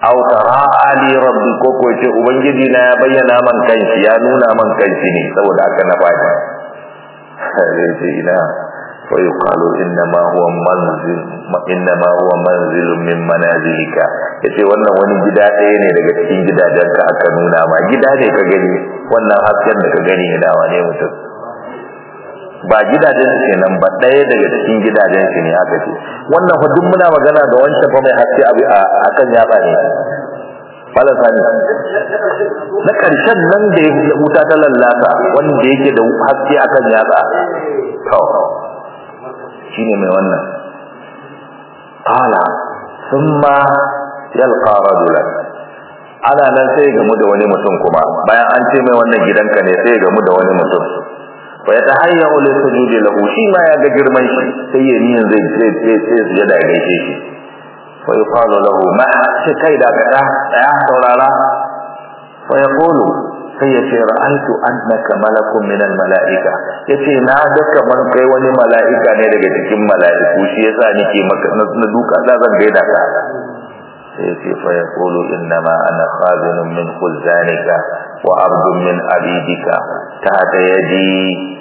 aw tara'a li rabbi ko ko ce ubangiji na ya bayyana man kanshi ya nuna man kanshi ne saboda haka na fadi sai ce ina fa yuqalu inna ma huwa manzil inna ma huwa manzil min manazilika yace wannan wani gida ɗaya ne daga cikin gidajen ka aka nuna ma gida ne ka gani wannan hasken da ka gani ne dawa ne mutum ba gidajen su kenan ba ɗaya daga cikin gidajen su ne aka ce wannan fa duk muna magana da wancan fa mai haske abu a kan yaba ne Malam Sani na ƙarshen nan da ya wuta ta lallata wanda yake da haske akan yatsa to shine mai wannan qala thumma yalqa rajulan ana nan sai gamu da wani mutum kuma bayan an ce mai wannan gidanka ne sai gamu da wani mutum fa yatahayya li sujudi lahu shi ma ya ga girman shi sai ya niyan zai sai sai sai sujada ya gaishe shi fa yuqalu lahu ma shi kai da kada ya saurara fa yaqulu sai ya ce ra'aytu annaka malakun min al-mala'ika yace na ga kaman kai wani mala'ika ne daga cikin mala'iku shi yasa nake maka na duka da zan gaida ka sai ya ce fa yaqulu innama ana khazinun min khuzanika wa abdun min abidika tahta yadi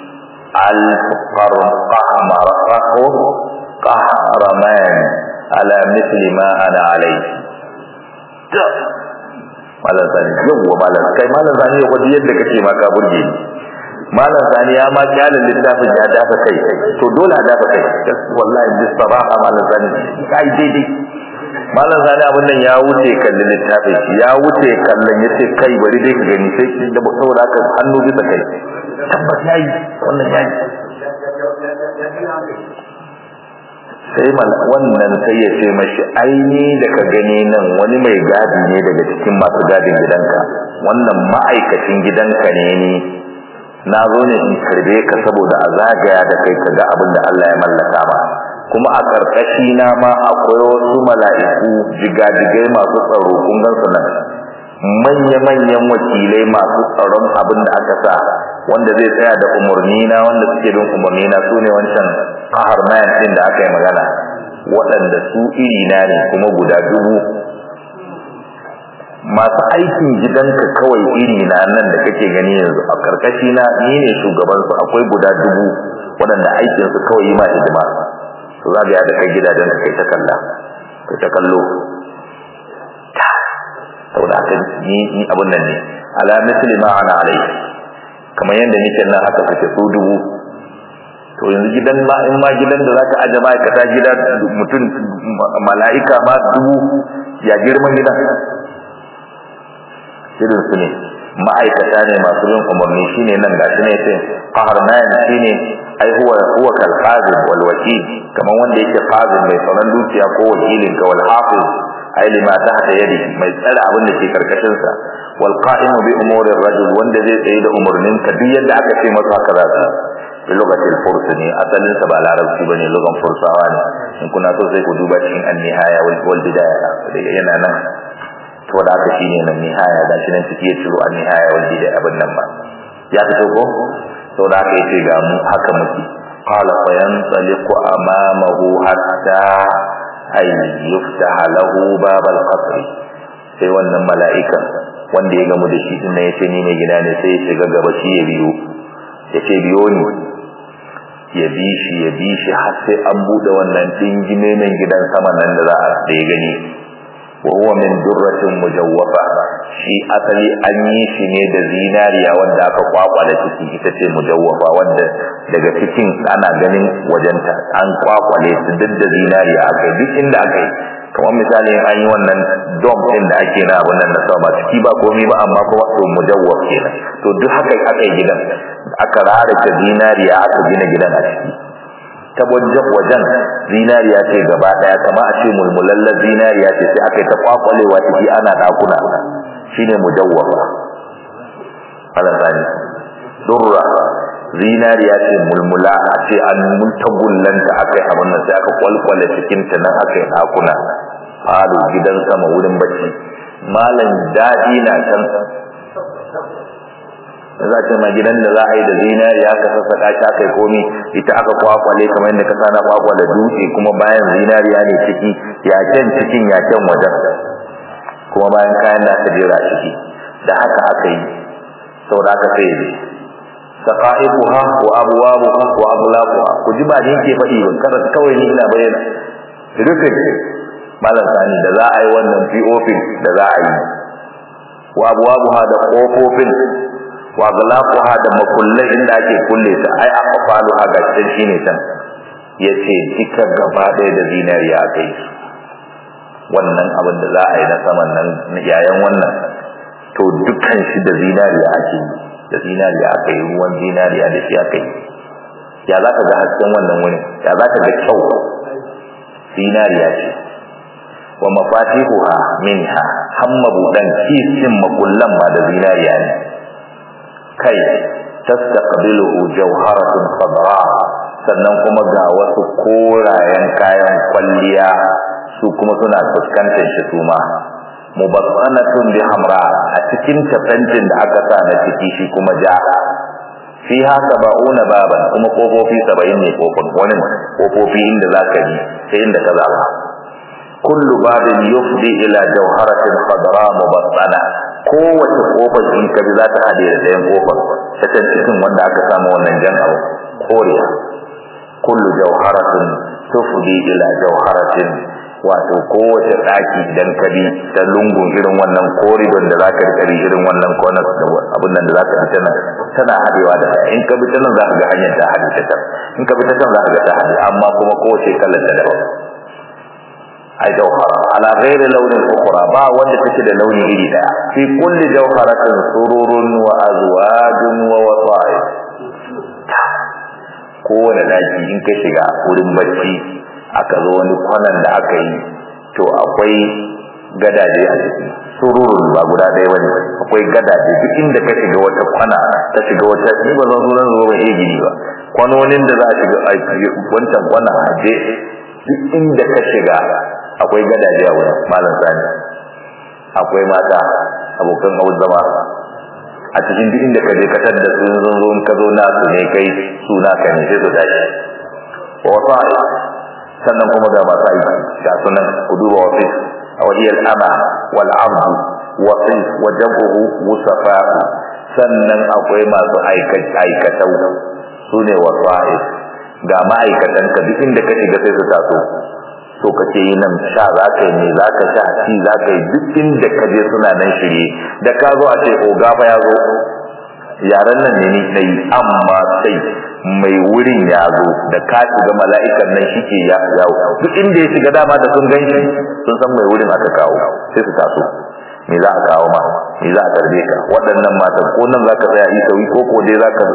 al-qarqamar qahraman ala mithli ma ana alayhi malam sani yawwa malam kai malam sani ya kwaji yadda kake ma ka burge ni malam sani ya ma kyalin littafin ya dafa kai to dole a dafa kai wallahi bi sabaha malam sani kai daidai malam sani abin nan ya wuce kallon littafin ya wuce kallon yace kai bari dai ka gani sai da saboda haka hannu bisa kai tabbas yayi wannan yayi sai wannan sai ya ce mashi aini da ka gani nan wani mai gadi ne daga cikin masu gadin gidanka wannan ma'aikacin gidanka ne ni na zo ne in karbe ka saboda a zagaya da kai ka ga abin da Allah ya mallaka ma kuma a karkashi na ma akwai wasu mala'iku jigajigai masu tsaro kun gan su nan manya-manyan wakilai masu tsaron abin da aka sa wanda zai tsaya da umarni na wanda suke bin umarni na su ne wancan kahar mayan din da aka yi magana waɗanda su iri na ne kuma guda dubu masu aikin gidanka kawai iri na nan da kake gani yanzu a karkashi na ni ne shugaban su akwai guda dubu waɗanda aikin su kawai yi ma hidima su za da kai gidajen ka kai ta kalla kai ta kallo saboda haka ni ni abun nan ne ala misli ma ana alai kamar yadda nake nan haka kake su dubu to yanzu gidan ma in ma gidan da zaka aje ma'aikata gida mutum mala'ika ma dubu ya girman gidan irin su ne ma'aikata ne masu bin umarni shine nan gashi ne sai qaharnan shine ai huwa huwa kal qazim wal wakil kaman wanda yake qazim mai tsaron dukiya ko wakilin ka wal hafiz ai lima tahta yadi mai tsara abin da ke karkashin sa wal qa'imu bi umuri rajul wanda zai tsaye da umurnin ka duk yadda aka ce masa haka za ka bi lugatil furs ne asalin sa ba larabci bane lugan fursawa ne in kuna so sai ku duba cikin an-nihaya wal bidaya yana nan to da aka shine nan nihaya da shi nan take ciro an nihaya wanda da abin nan ba ya fito ko to da aka yace ga mu haka muke qala fa yantaliqu amamahu hatta ay yuftaha lahu bab al-qasr sai wannan mala'ikan wanda ya gamu da shi din nan yace ni mai gida ne sai ya shiga gaba shi ya biyo yace biyo ni ya bi shi ya bi shi har sai an bude wannan dingime mai gidan sama nan da za a da ya gani وهو من درة مجوفة shi asali an yi shi ne da zinariya wanda aka kwakwale ciki ita ce mujawwafa wanda daga cikin ana ganin wajenta an kwakwale su duk da zinariya aka duk inda aka yi kamar misali an yi wannan dom din da ake na abin nan na sama ciki ba komai ba amma kuma to mujawwaf kenan to duk haka aka yi gidan aka rarake zinariya aka gina gidan a ciki ta wajen wajen zinariya ce gaba daya kama a ce mulmulallar zinariya ce sai aka yi ta kwakwalewa ciki ana dakuna shine mujawwafa alasani durra zinariya ce mulmula a ce an muntagullanta aka yi abin nan sai aka kwalkwale cikin ta nan aka yi dakuna falo gidan sama wurin bacci malam daɗi na can za ce ma gidan da za a yi da zinariya aka sassaka shi aka yi komi ita aka kwakwale kamar yadda ka sana kwakwale dutse kuma bayan zinariya ne ciki yaken cikin yaken wajen kuma bayan kayan da aka jera ciki da haka aka yi saboda aka sai yi saqaiquha wa abwabuha wa ablaquha ku ji ba ni ke faɗi ban kada kawai ni ina bayyana rufin malam sani da za a yi wannan POP da za a yi wa abwabuha da kofofin wa ablaquha da makullai inda ake kulle ta ai aqfaluha ga cikin shine tan yace duka gaba ɗaya da zinariya kai wannan abin da za a yi na saman nan yayan wannan to dukkan shi da zinariya ake yi da zinariya aka yi ruwan zinariya da shi aka yi ya za ka ga hasken wannan wuni ya za ka ga kyau zinariya ce wa mafatihuha minha hamma budan kisin makullan ma da zinariya ne kai tastaqbiluhu jawharatun khadra sannan kuma ga wasu korayen kayan kwalliya su kuma suna fuskantar shi su ma mubatsanatun bi hamra a cikin tafantin da aka sa na ciki shi kuma ja fiha sab'una baban kuma kofofi 70 ne kofin wani kofofi inda zaka yi sai inda ka zaba kullu babin yufdi ila jawharatin khadra mubassana kowace kofar in ka bi za ta hade da ɗayan kofar ta can cikin wanda aka samu wannan jan abu koriya kullu jawharatin tufdi ila jawharatin wato kowace daki idan ka bi ta lungun irin wannan koridon da zaka rika bi irin wannan corner da abun nan da zaka bi tana tana hadewa da in ka bi ta nan zaka ga hanyar ta hade ta in ka bi ta can zaka ga ta hade amma kuma kowace kallon ta daban ai jawhara ala ghairi launin ukhra ba wanda take da launi iri daya fi kulli jawharatin sururun wa azwajun wa wasa'i kowane daki in ka shiga wurin bacci aka zo wani kwanan da aka yi to akwai gadaje a ciki sururun ba guda ɗaya bane akwai gadaje duk inda ka shiga wata kwana ta shiga wata ni ba zan sunan zuwa ba iya gini ba kwanonin da za a shiga wancan kwana a je duk inda ka shiga akwai gadaje a wurin malam sani akwai mata abokan hau zama a cikin duk inda ka je ka tadda su zo zo ka zo na su ne kai su na ka ne sai su tashi wasa sannan kuma ga masu aiki ga sunan ku duba wasu a wahiyar ama wal abdu wasu wa jam'uhu musafa sannan akwai masu aikatau su ne wasu ga ma'aikatan ka duk inda ka shiga sai su taso so kake yi nan sha za ka yi ne za ka sha ci za ka yi duk inda ka je suna nan shirye da ka zo a ce oga fa ya zo yaren nan ne ni na yi amma sai mai wurin ya zo da ka shiga mala'ikan nan shi ke yawo duk inda ya shiga dama da sun gan shi sun san mai wurin aka kawo sai su taso me za a kawo ma me za a tarbe ka waɗannan matan ko nan za ka tsaya yi sauyi ko ko dai za ka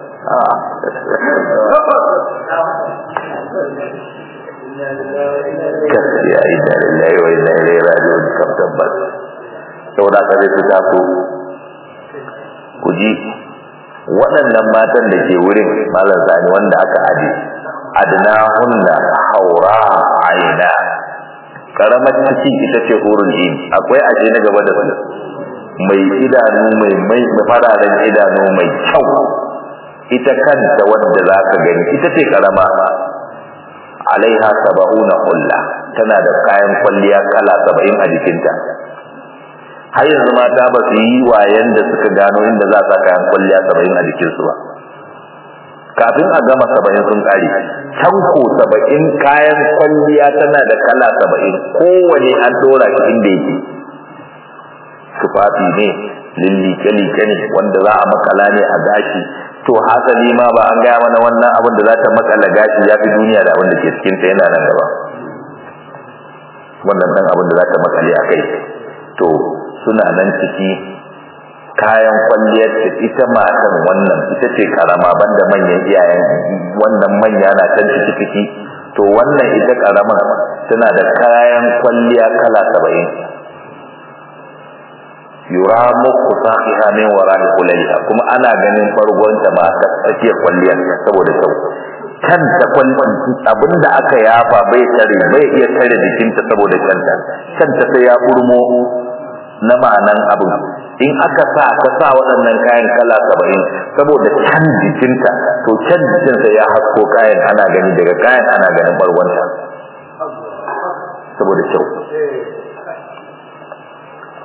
gaskiya inna lillahi wa inna ilaihi raji'un kam tabbas saboda ka zai fita ku ku ji waɗannan matan da ke wurin malam sani wanda aka aje adna hunna haura aina karamar ciki ita ce hurul in akwai aje na gaba da su mai idanu mai mai fararen idanu mai kyau ita kanta wanda za ka gani ita ce karama alaiha saba'una hulla tana da kayan kwalliya kala saba'in a jikinta har yanzu mata ba su yi wayan da suka gano inda za sa kayan kwalliya saba'in a jikinsu ba kafin a gama saba'in sun ƙare can ko saba'in kayan kwalliya tana da kala saba'in kowane an ɗora shi inda yake tufafi ne lillike-like ne wanda za a makala ne a gashi to hasali ma ba an gaya mana wannan abin da za ta makala gashi ya fi duniya da abin da ke cikin ta yana nan gaba wannan dan abin da za ta makale a kai to suna nan ciki kayan kwalliyar ta ita matan wannan ita ce karama banda manyan iyayen wannan manya na can ciki ciki to wannan ita karama tana da kayan kwalliya kala saba'in yura muku sahiha min wara'i kulliha kuma ana ganin fargonta ma ta take kwalliyar saboda kyau kanta kwallon abinda aka yafa bai tare bai iya tare jikinta saboda kanta kanta sai ya burmo na ma'anan abin in aka sa ka sa waɗannan kayan kala saba'in saboda can jikinta to can jikinsa ya hasko kayan ana gani daga kayan ana ganin bargonta saboda kyau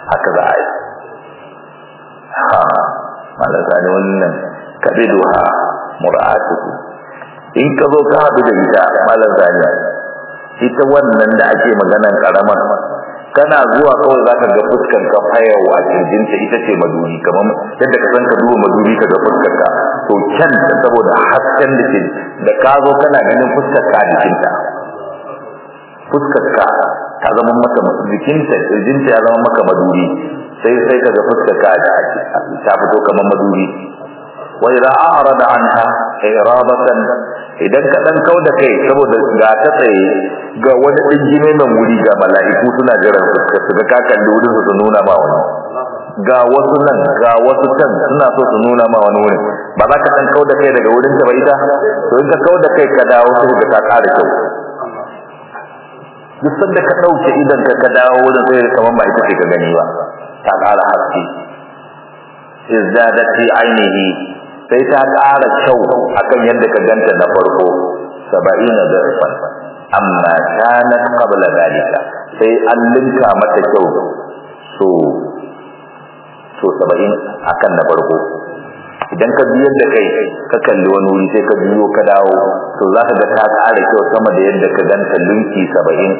haka za a yi ha malaka ne wannan kabiduha mura'atuhu in ka zo ka haɗu da ita malar zaniya ita wannan da ake maganan karamar kana zuwa kawai zaka ga fuskar ka fayawa kirjinta ita ce maduri kamar yadda ka san ka duba maduri ka ga fuskar ka to can ta saboda hasken da ke da ka zo kana ganin fuskar ka a jikinta fuskar ka ta zama maka jikinta kirjinta ya zama maka maduri sai sai ka ga fuskar ka ta fito kamar maduri wa idza a'rada anha iradatan idan ka dan kauda kai saboda ga ta tsaye ga wani dingime mai wuri ga mala'iku suna jiran su su ga ka kalli wurin su nuna ma wani ga wasu nan ga wasu can suna so su nuna ma wani wurin ba za ka dan kauda kai daga wurin ta ba ita to in ka kauda kai ka dawo sai ka ka ƙara kyau duk sanda ka dauke idan ka ka dawo wurin sai kamar ba ita ce ka gani ba ta ƙara haske izdadati ainihi sai ta ƙara kyau akan yadda ka ganta na farko saba'ina zarfan amma kanat qabla dalika sai an linka mata kyau so so saba'in akan na farko idan ka biyar da kai ka kalli wani wuri sai ka biyo ka dawo to za ka ga ta ƙara kyau sama da yadda ka ganta linki saba'in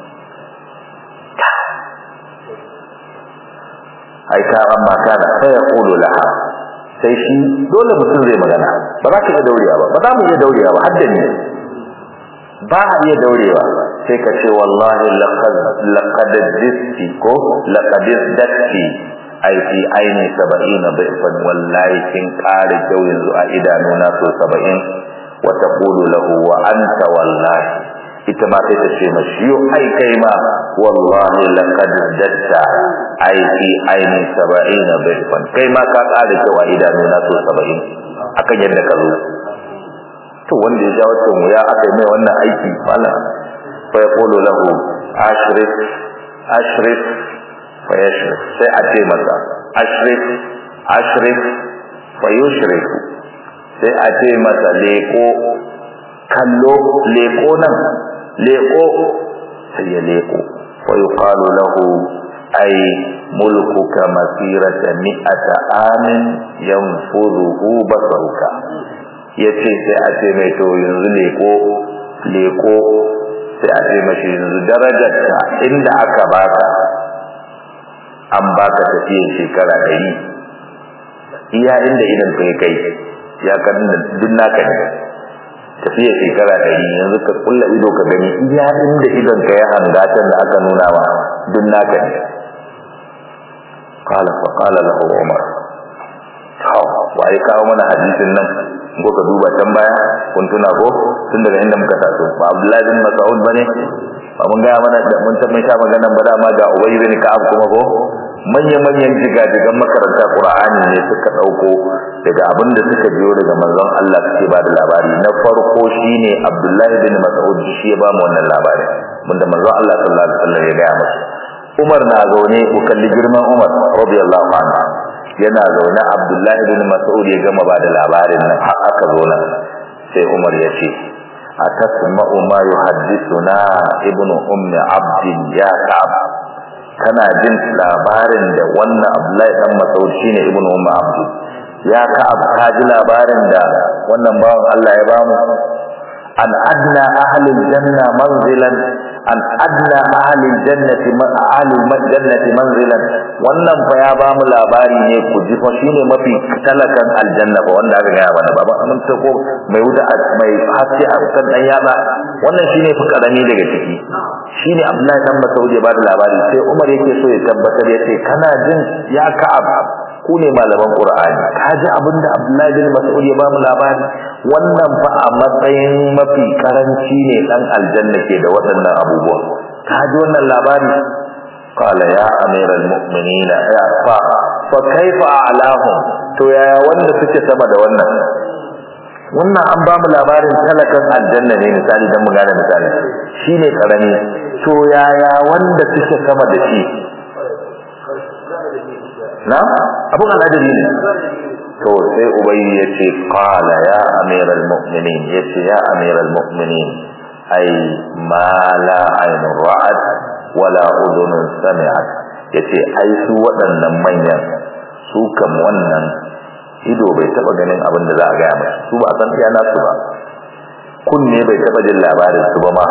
ai ka amma kana sai ya kulu laha sai shi dole mutum zai magana ba za ka iya daurewa ba ba za mu iya daurewa ba har da ni ba a iya daurewa sai ka ce wallahi laqad laqad disti ko laqad datti ai fi aini 70 bayfan wallahi kin kare kyau yanzu a idanuna so 70 wa taqulu lahu wa anta wallahi ita ma sai ta ce mashi yo ai kai ma wallahi laqad datta ai fi aini 70 bayfan kai ma ka kare kyau a idanuna so 70 akan yadda ka zo to wanda ya ja wata wuya aka yi mai wannan aiki fala fa yaqulu lahu ashrif ashrif fa yashrif sai a ce masa ashrif ashrif fa yushrif sai a ce masa leko kallo leko nan leko sai ya leko fa yuqalu lahu ay mulkuka masirata mi'ata amin yanfuduhu basaruka yace sai a ce mai to yanzu leko leko sai a ce mashi yanzu darajarta inda aka baka an baka tafiyar shekara ɗari iya inda idan kai kai ya kan duk naka ne tafiyar shekara ɗari yanzu ka kulla ido ka gani iya inda idan ka ya hangatan da aka nuna ma duk naka ne qala fa qala lahu umar to wai kawo mana hadisin nan ko ka duba can baya kun tuna ko tun daga inda muka taso ba Abdullahi bin Mas'ud bane ba mun ga mana da mun tabbata ta magana ba da ma ga Ubay bin Ka'ab kuma ko manyan manyan jigajigan makaranta Qur'ani ne suka dauko daga abin da suka biyo daga manzon Allah suke ba da labari na farko shine Abdullahi bin Mas'ud shi ya ba mu wannan labarin bunda manzon Allah sallallahu alaihi wasallam ya ga masa Umar na zaune ku kalli girman Umar radiyallahu anhu yana zaune Abdullahi bin Mas'ud ya gama ba da labarin nan har aka zo nan sai Umar ya ce atasma'u ma yuhaddithuna ibnu ummi abd ya ka'ab kana jin labarin da wannan Abdullahi dan Mas'ud shine ibnu ummi abd ya ka'ab ka ji labarin da wannan bawan Allah ya bamu an adna ahli janna manzilan an adna ahli jannati man ahli jannati manzilan wannan fa ya ba mu labari ne ku ji fa shine mafi talakan aljanna ba wanda aka gaya mana baba mun ce ko mai wuta mai haske a kan dan yaba wannan shine fi karami daga ciki shine Abdullahi dan Mas'ud ya ba da labari sai Umar yake so ya tabbatar yace kana jin ya ka'ab ku ne malaman Qur'ani ka ji abinda Abdullahi bin Mas'ud ya ba mu labari wannan fa a matsayin mafi karanci ne dan aljanna ke da waɗannan abubuwa ka ji wannan labari qala ya amiral mu'minin ya fa fa kaifa a'lahum to yaya wanda suke sama da wannan wannan an ba mu labarin talakan aljanna ne misali dan mu gane misali shine karami to yaya wanda suke sama da shi na abun al'ajabi ne to sai ubayy yace qala ya amiral mu'minin yace ya amiral mu'minin ai ma la aynun ra'at wala udhunun sami'at yace ai su waɗannan manyan su kam wannan ido bai taba ganin abin da za a gaya musu su ba san iya nasu ba kunne bai taba jin labarin su ba ma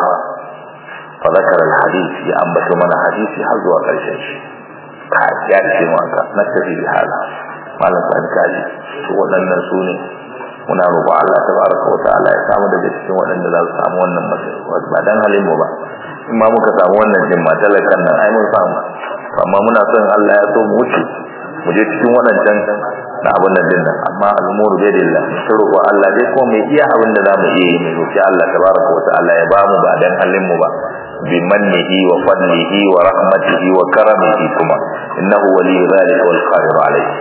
fa zakara alhadith ya ambata mana hadisi har zuwa karshen shi ka ya ce mu aka na tafi bi hala malam san kaji su waɗannan su ne muna roƙon Allah tabaraka wa ta'ala ya samu daga cikin waɗanda za su samu wannan matsayi ba dan halin mu ba in ma muka samu wannan jin matalakan nan ai mun samu amma muna son Allah ya so mu wuce mu je cikin waɗancan na abin nan dinnan amma al'umuru bai dilla ta roƙo Allah dai ko mai iya abin da zamu iya yi mai roƙi Allah tabaraka wa ta'ala ya bamu ba dan halin mu ba bi mannihi wa fadlihi wa rahmatihi wa karamihi kuma innahu waliyyu dhalika wal qadir alayhi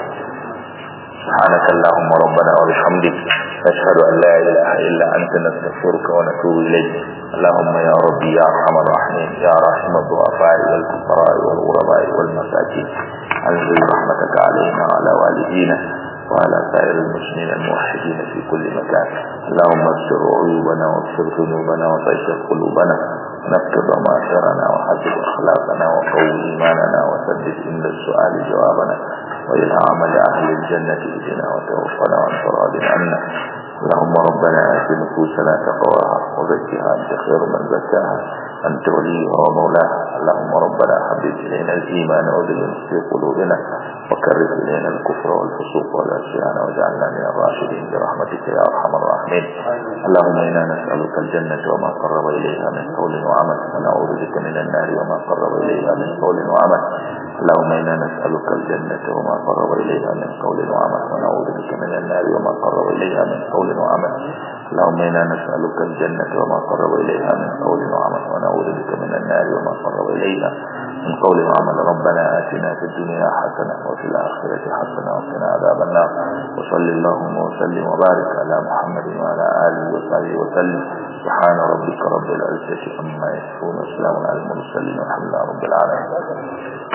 سبحانك اللهم ربنا وبحمدك نشهد أن لا إله إلا أنت نستغفرك ونتوب إليك اللهم يا ربي يا أرحم الراحمين يا راحم الضعفاء والفقراء والغرباء والمساكين أنزل رحمتك علينا وعلى والدينا وعلى سائر المسلمين الموحدين في كل مكان اللهم استر عيوبنا واغفر ذنوبنا وطهر قلوبنا نكتب ضمائرنا وحسب أخلاقنا وقوي إيماننا وسدد عند السؤال جوابنا وإلى عمل أهل الجنة اهدنا وتوفنا وانت راض عنا اللهم ربنا آت نفوسنا تقواها وزكها أنت خير من زكاها أنت وليها ومولاها اللهم ربنا حبب إلينا الإيمان وزينه في قلوبنا وكرر إلينا الكفر والفسوق والعصيان واجعلنا من الراشدين برحمتك يا أرحم الراحمين اللهم إنا نسألك الجنة وما قرب إليها من قول وعمل ونعوذ بك من النار وما قرب إليها من قول وعمل اللهم إنا نسألك الجنة وما قرب إليها من قول وعمل ونعوذ بك من النار وما قرب إليها من قول وعمل اللهم إنا نسألك الجنة وما قرب إليها من قول وعمل ونعوذ بك من النار وما قرب إليها من قول وعمل ربنا آتنا في الدنيا حسنة وفي الآخرة حسنة وقنا عذاب النار وصل اللهم وسلم وبارك على محمد وعلى آله وصحبه وسلم سبحان ربك رب العزة عما يصفون وسلام على المرسلين والحمد لله رب العالمين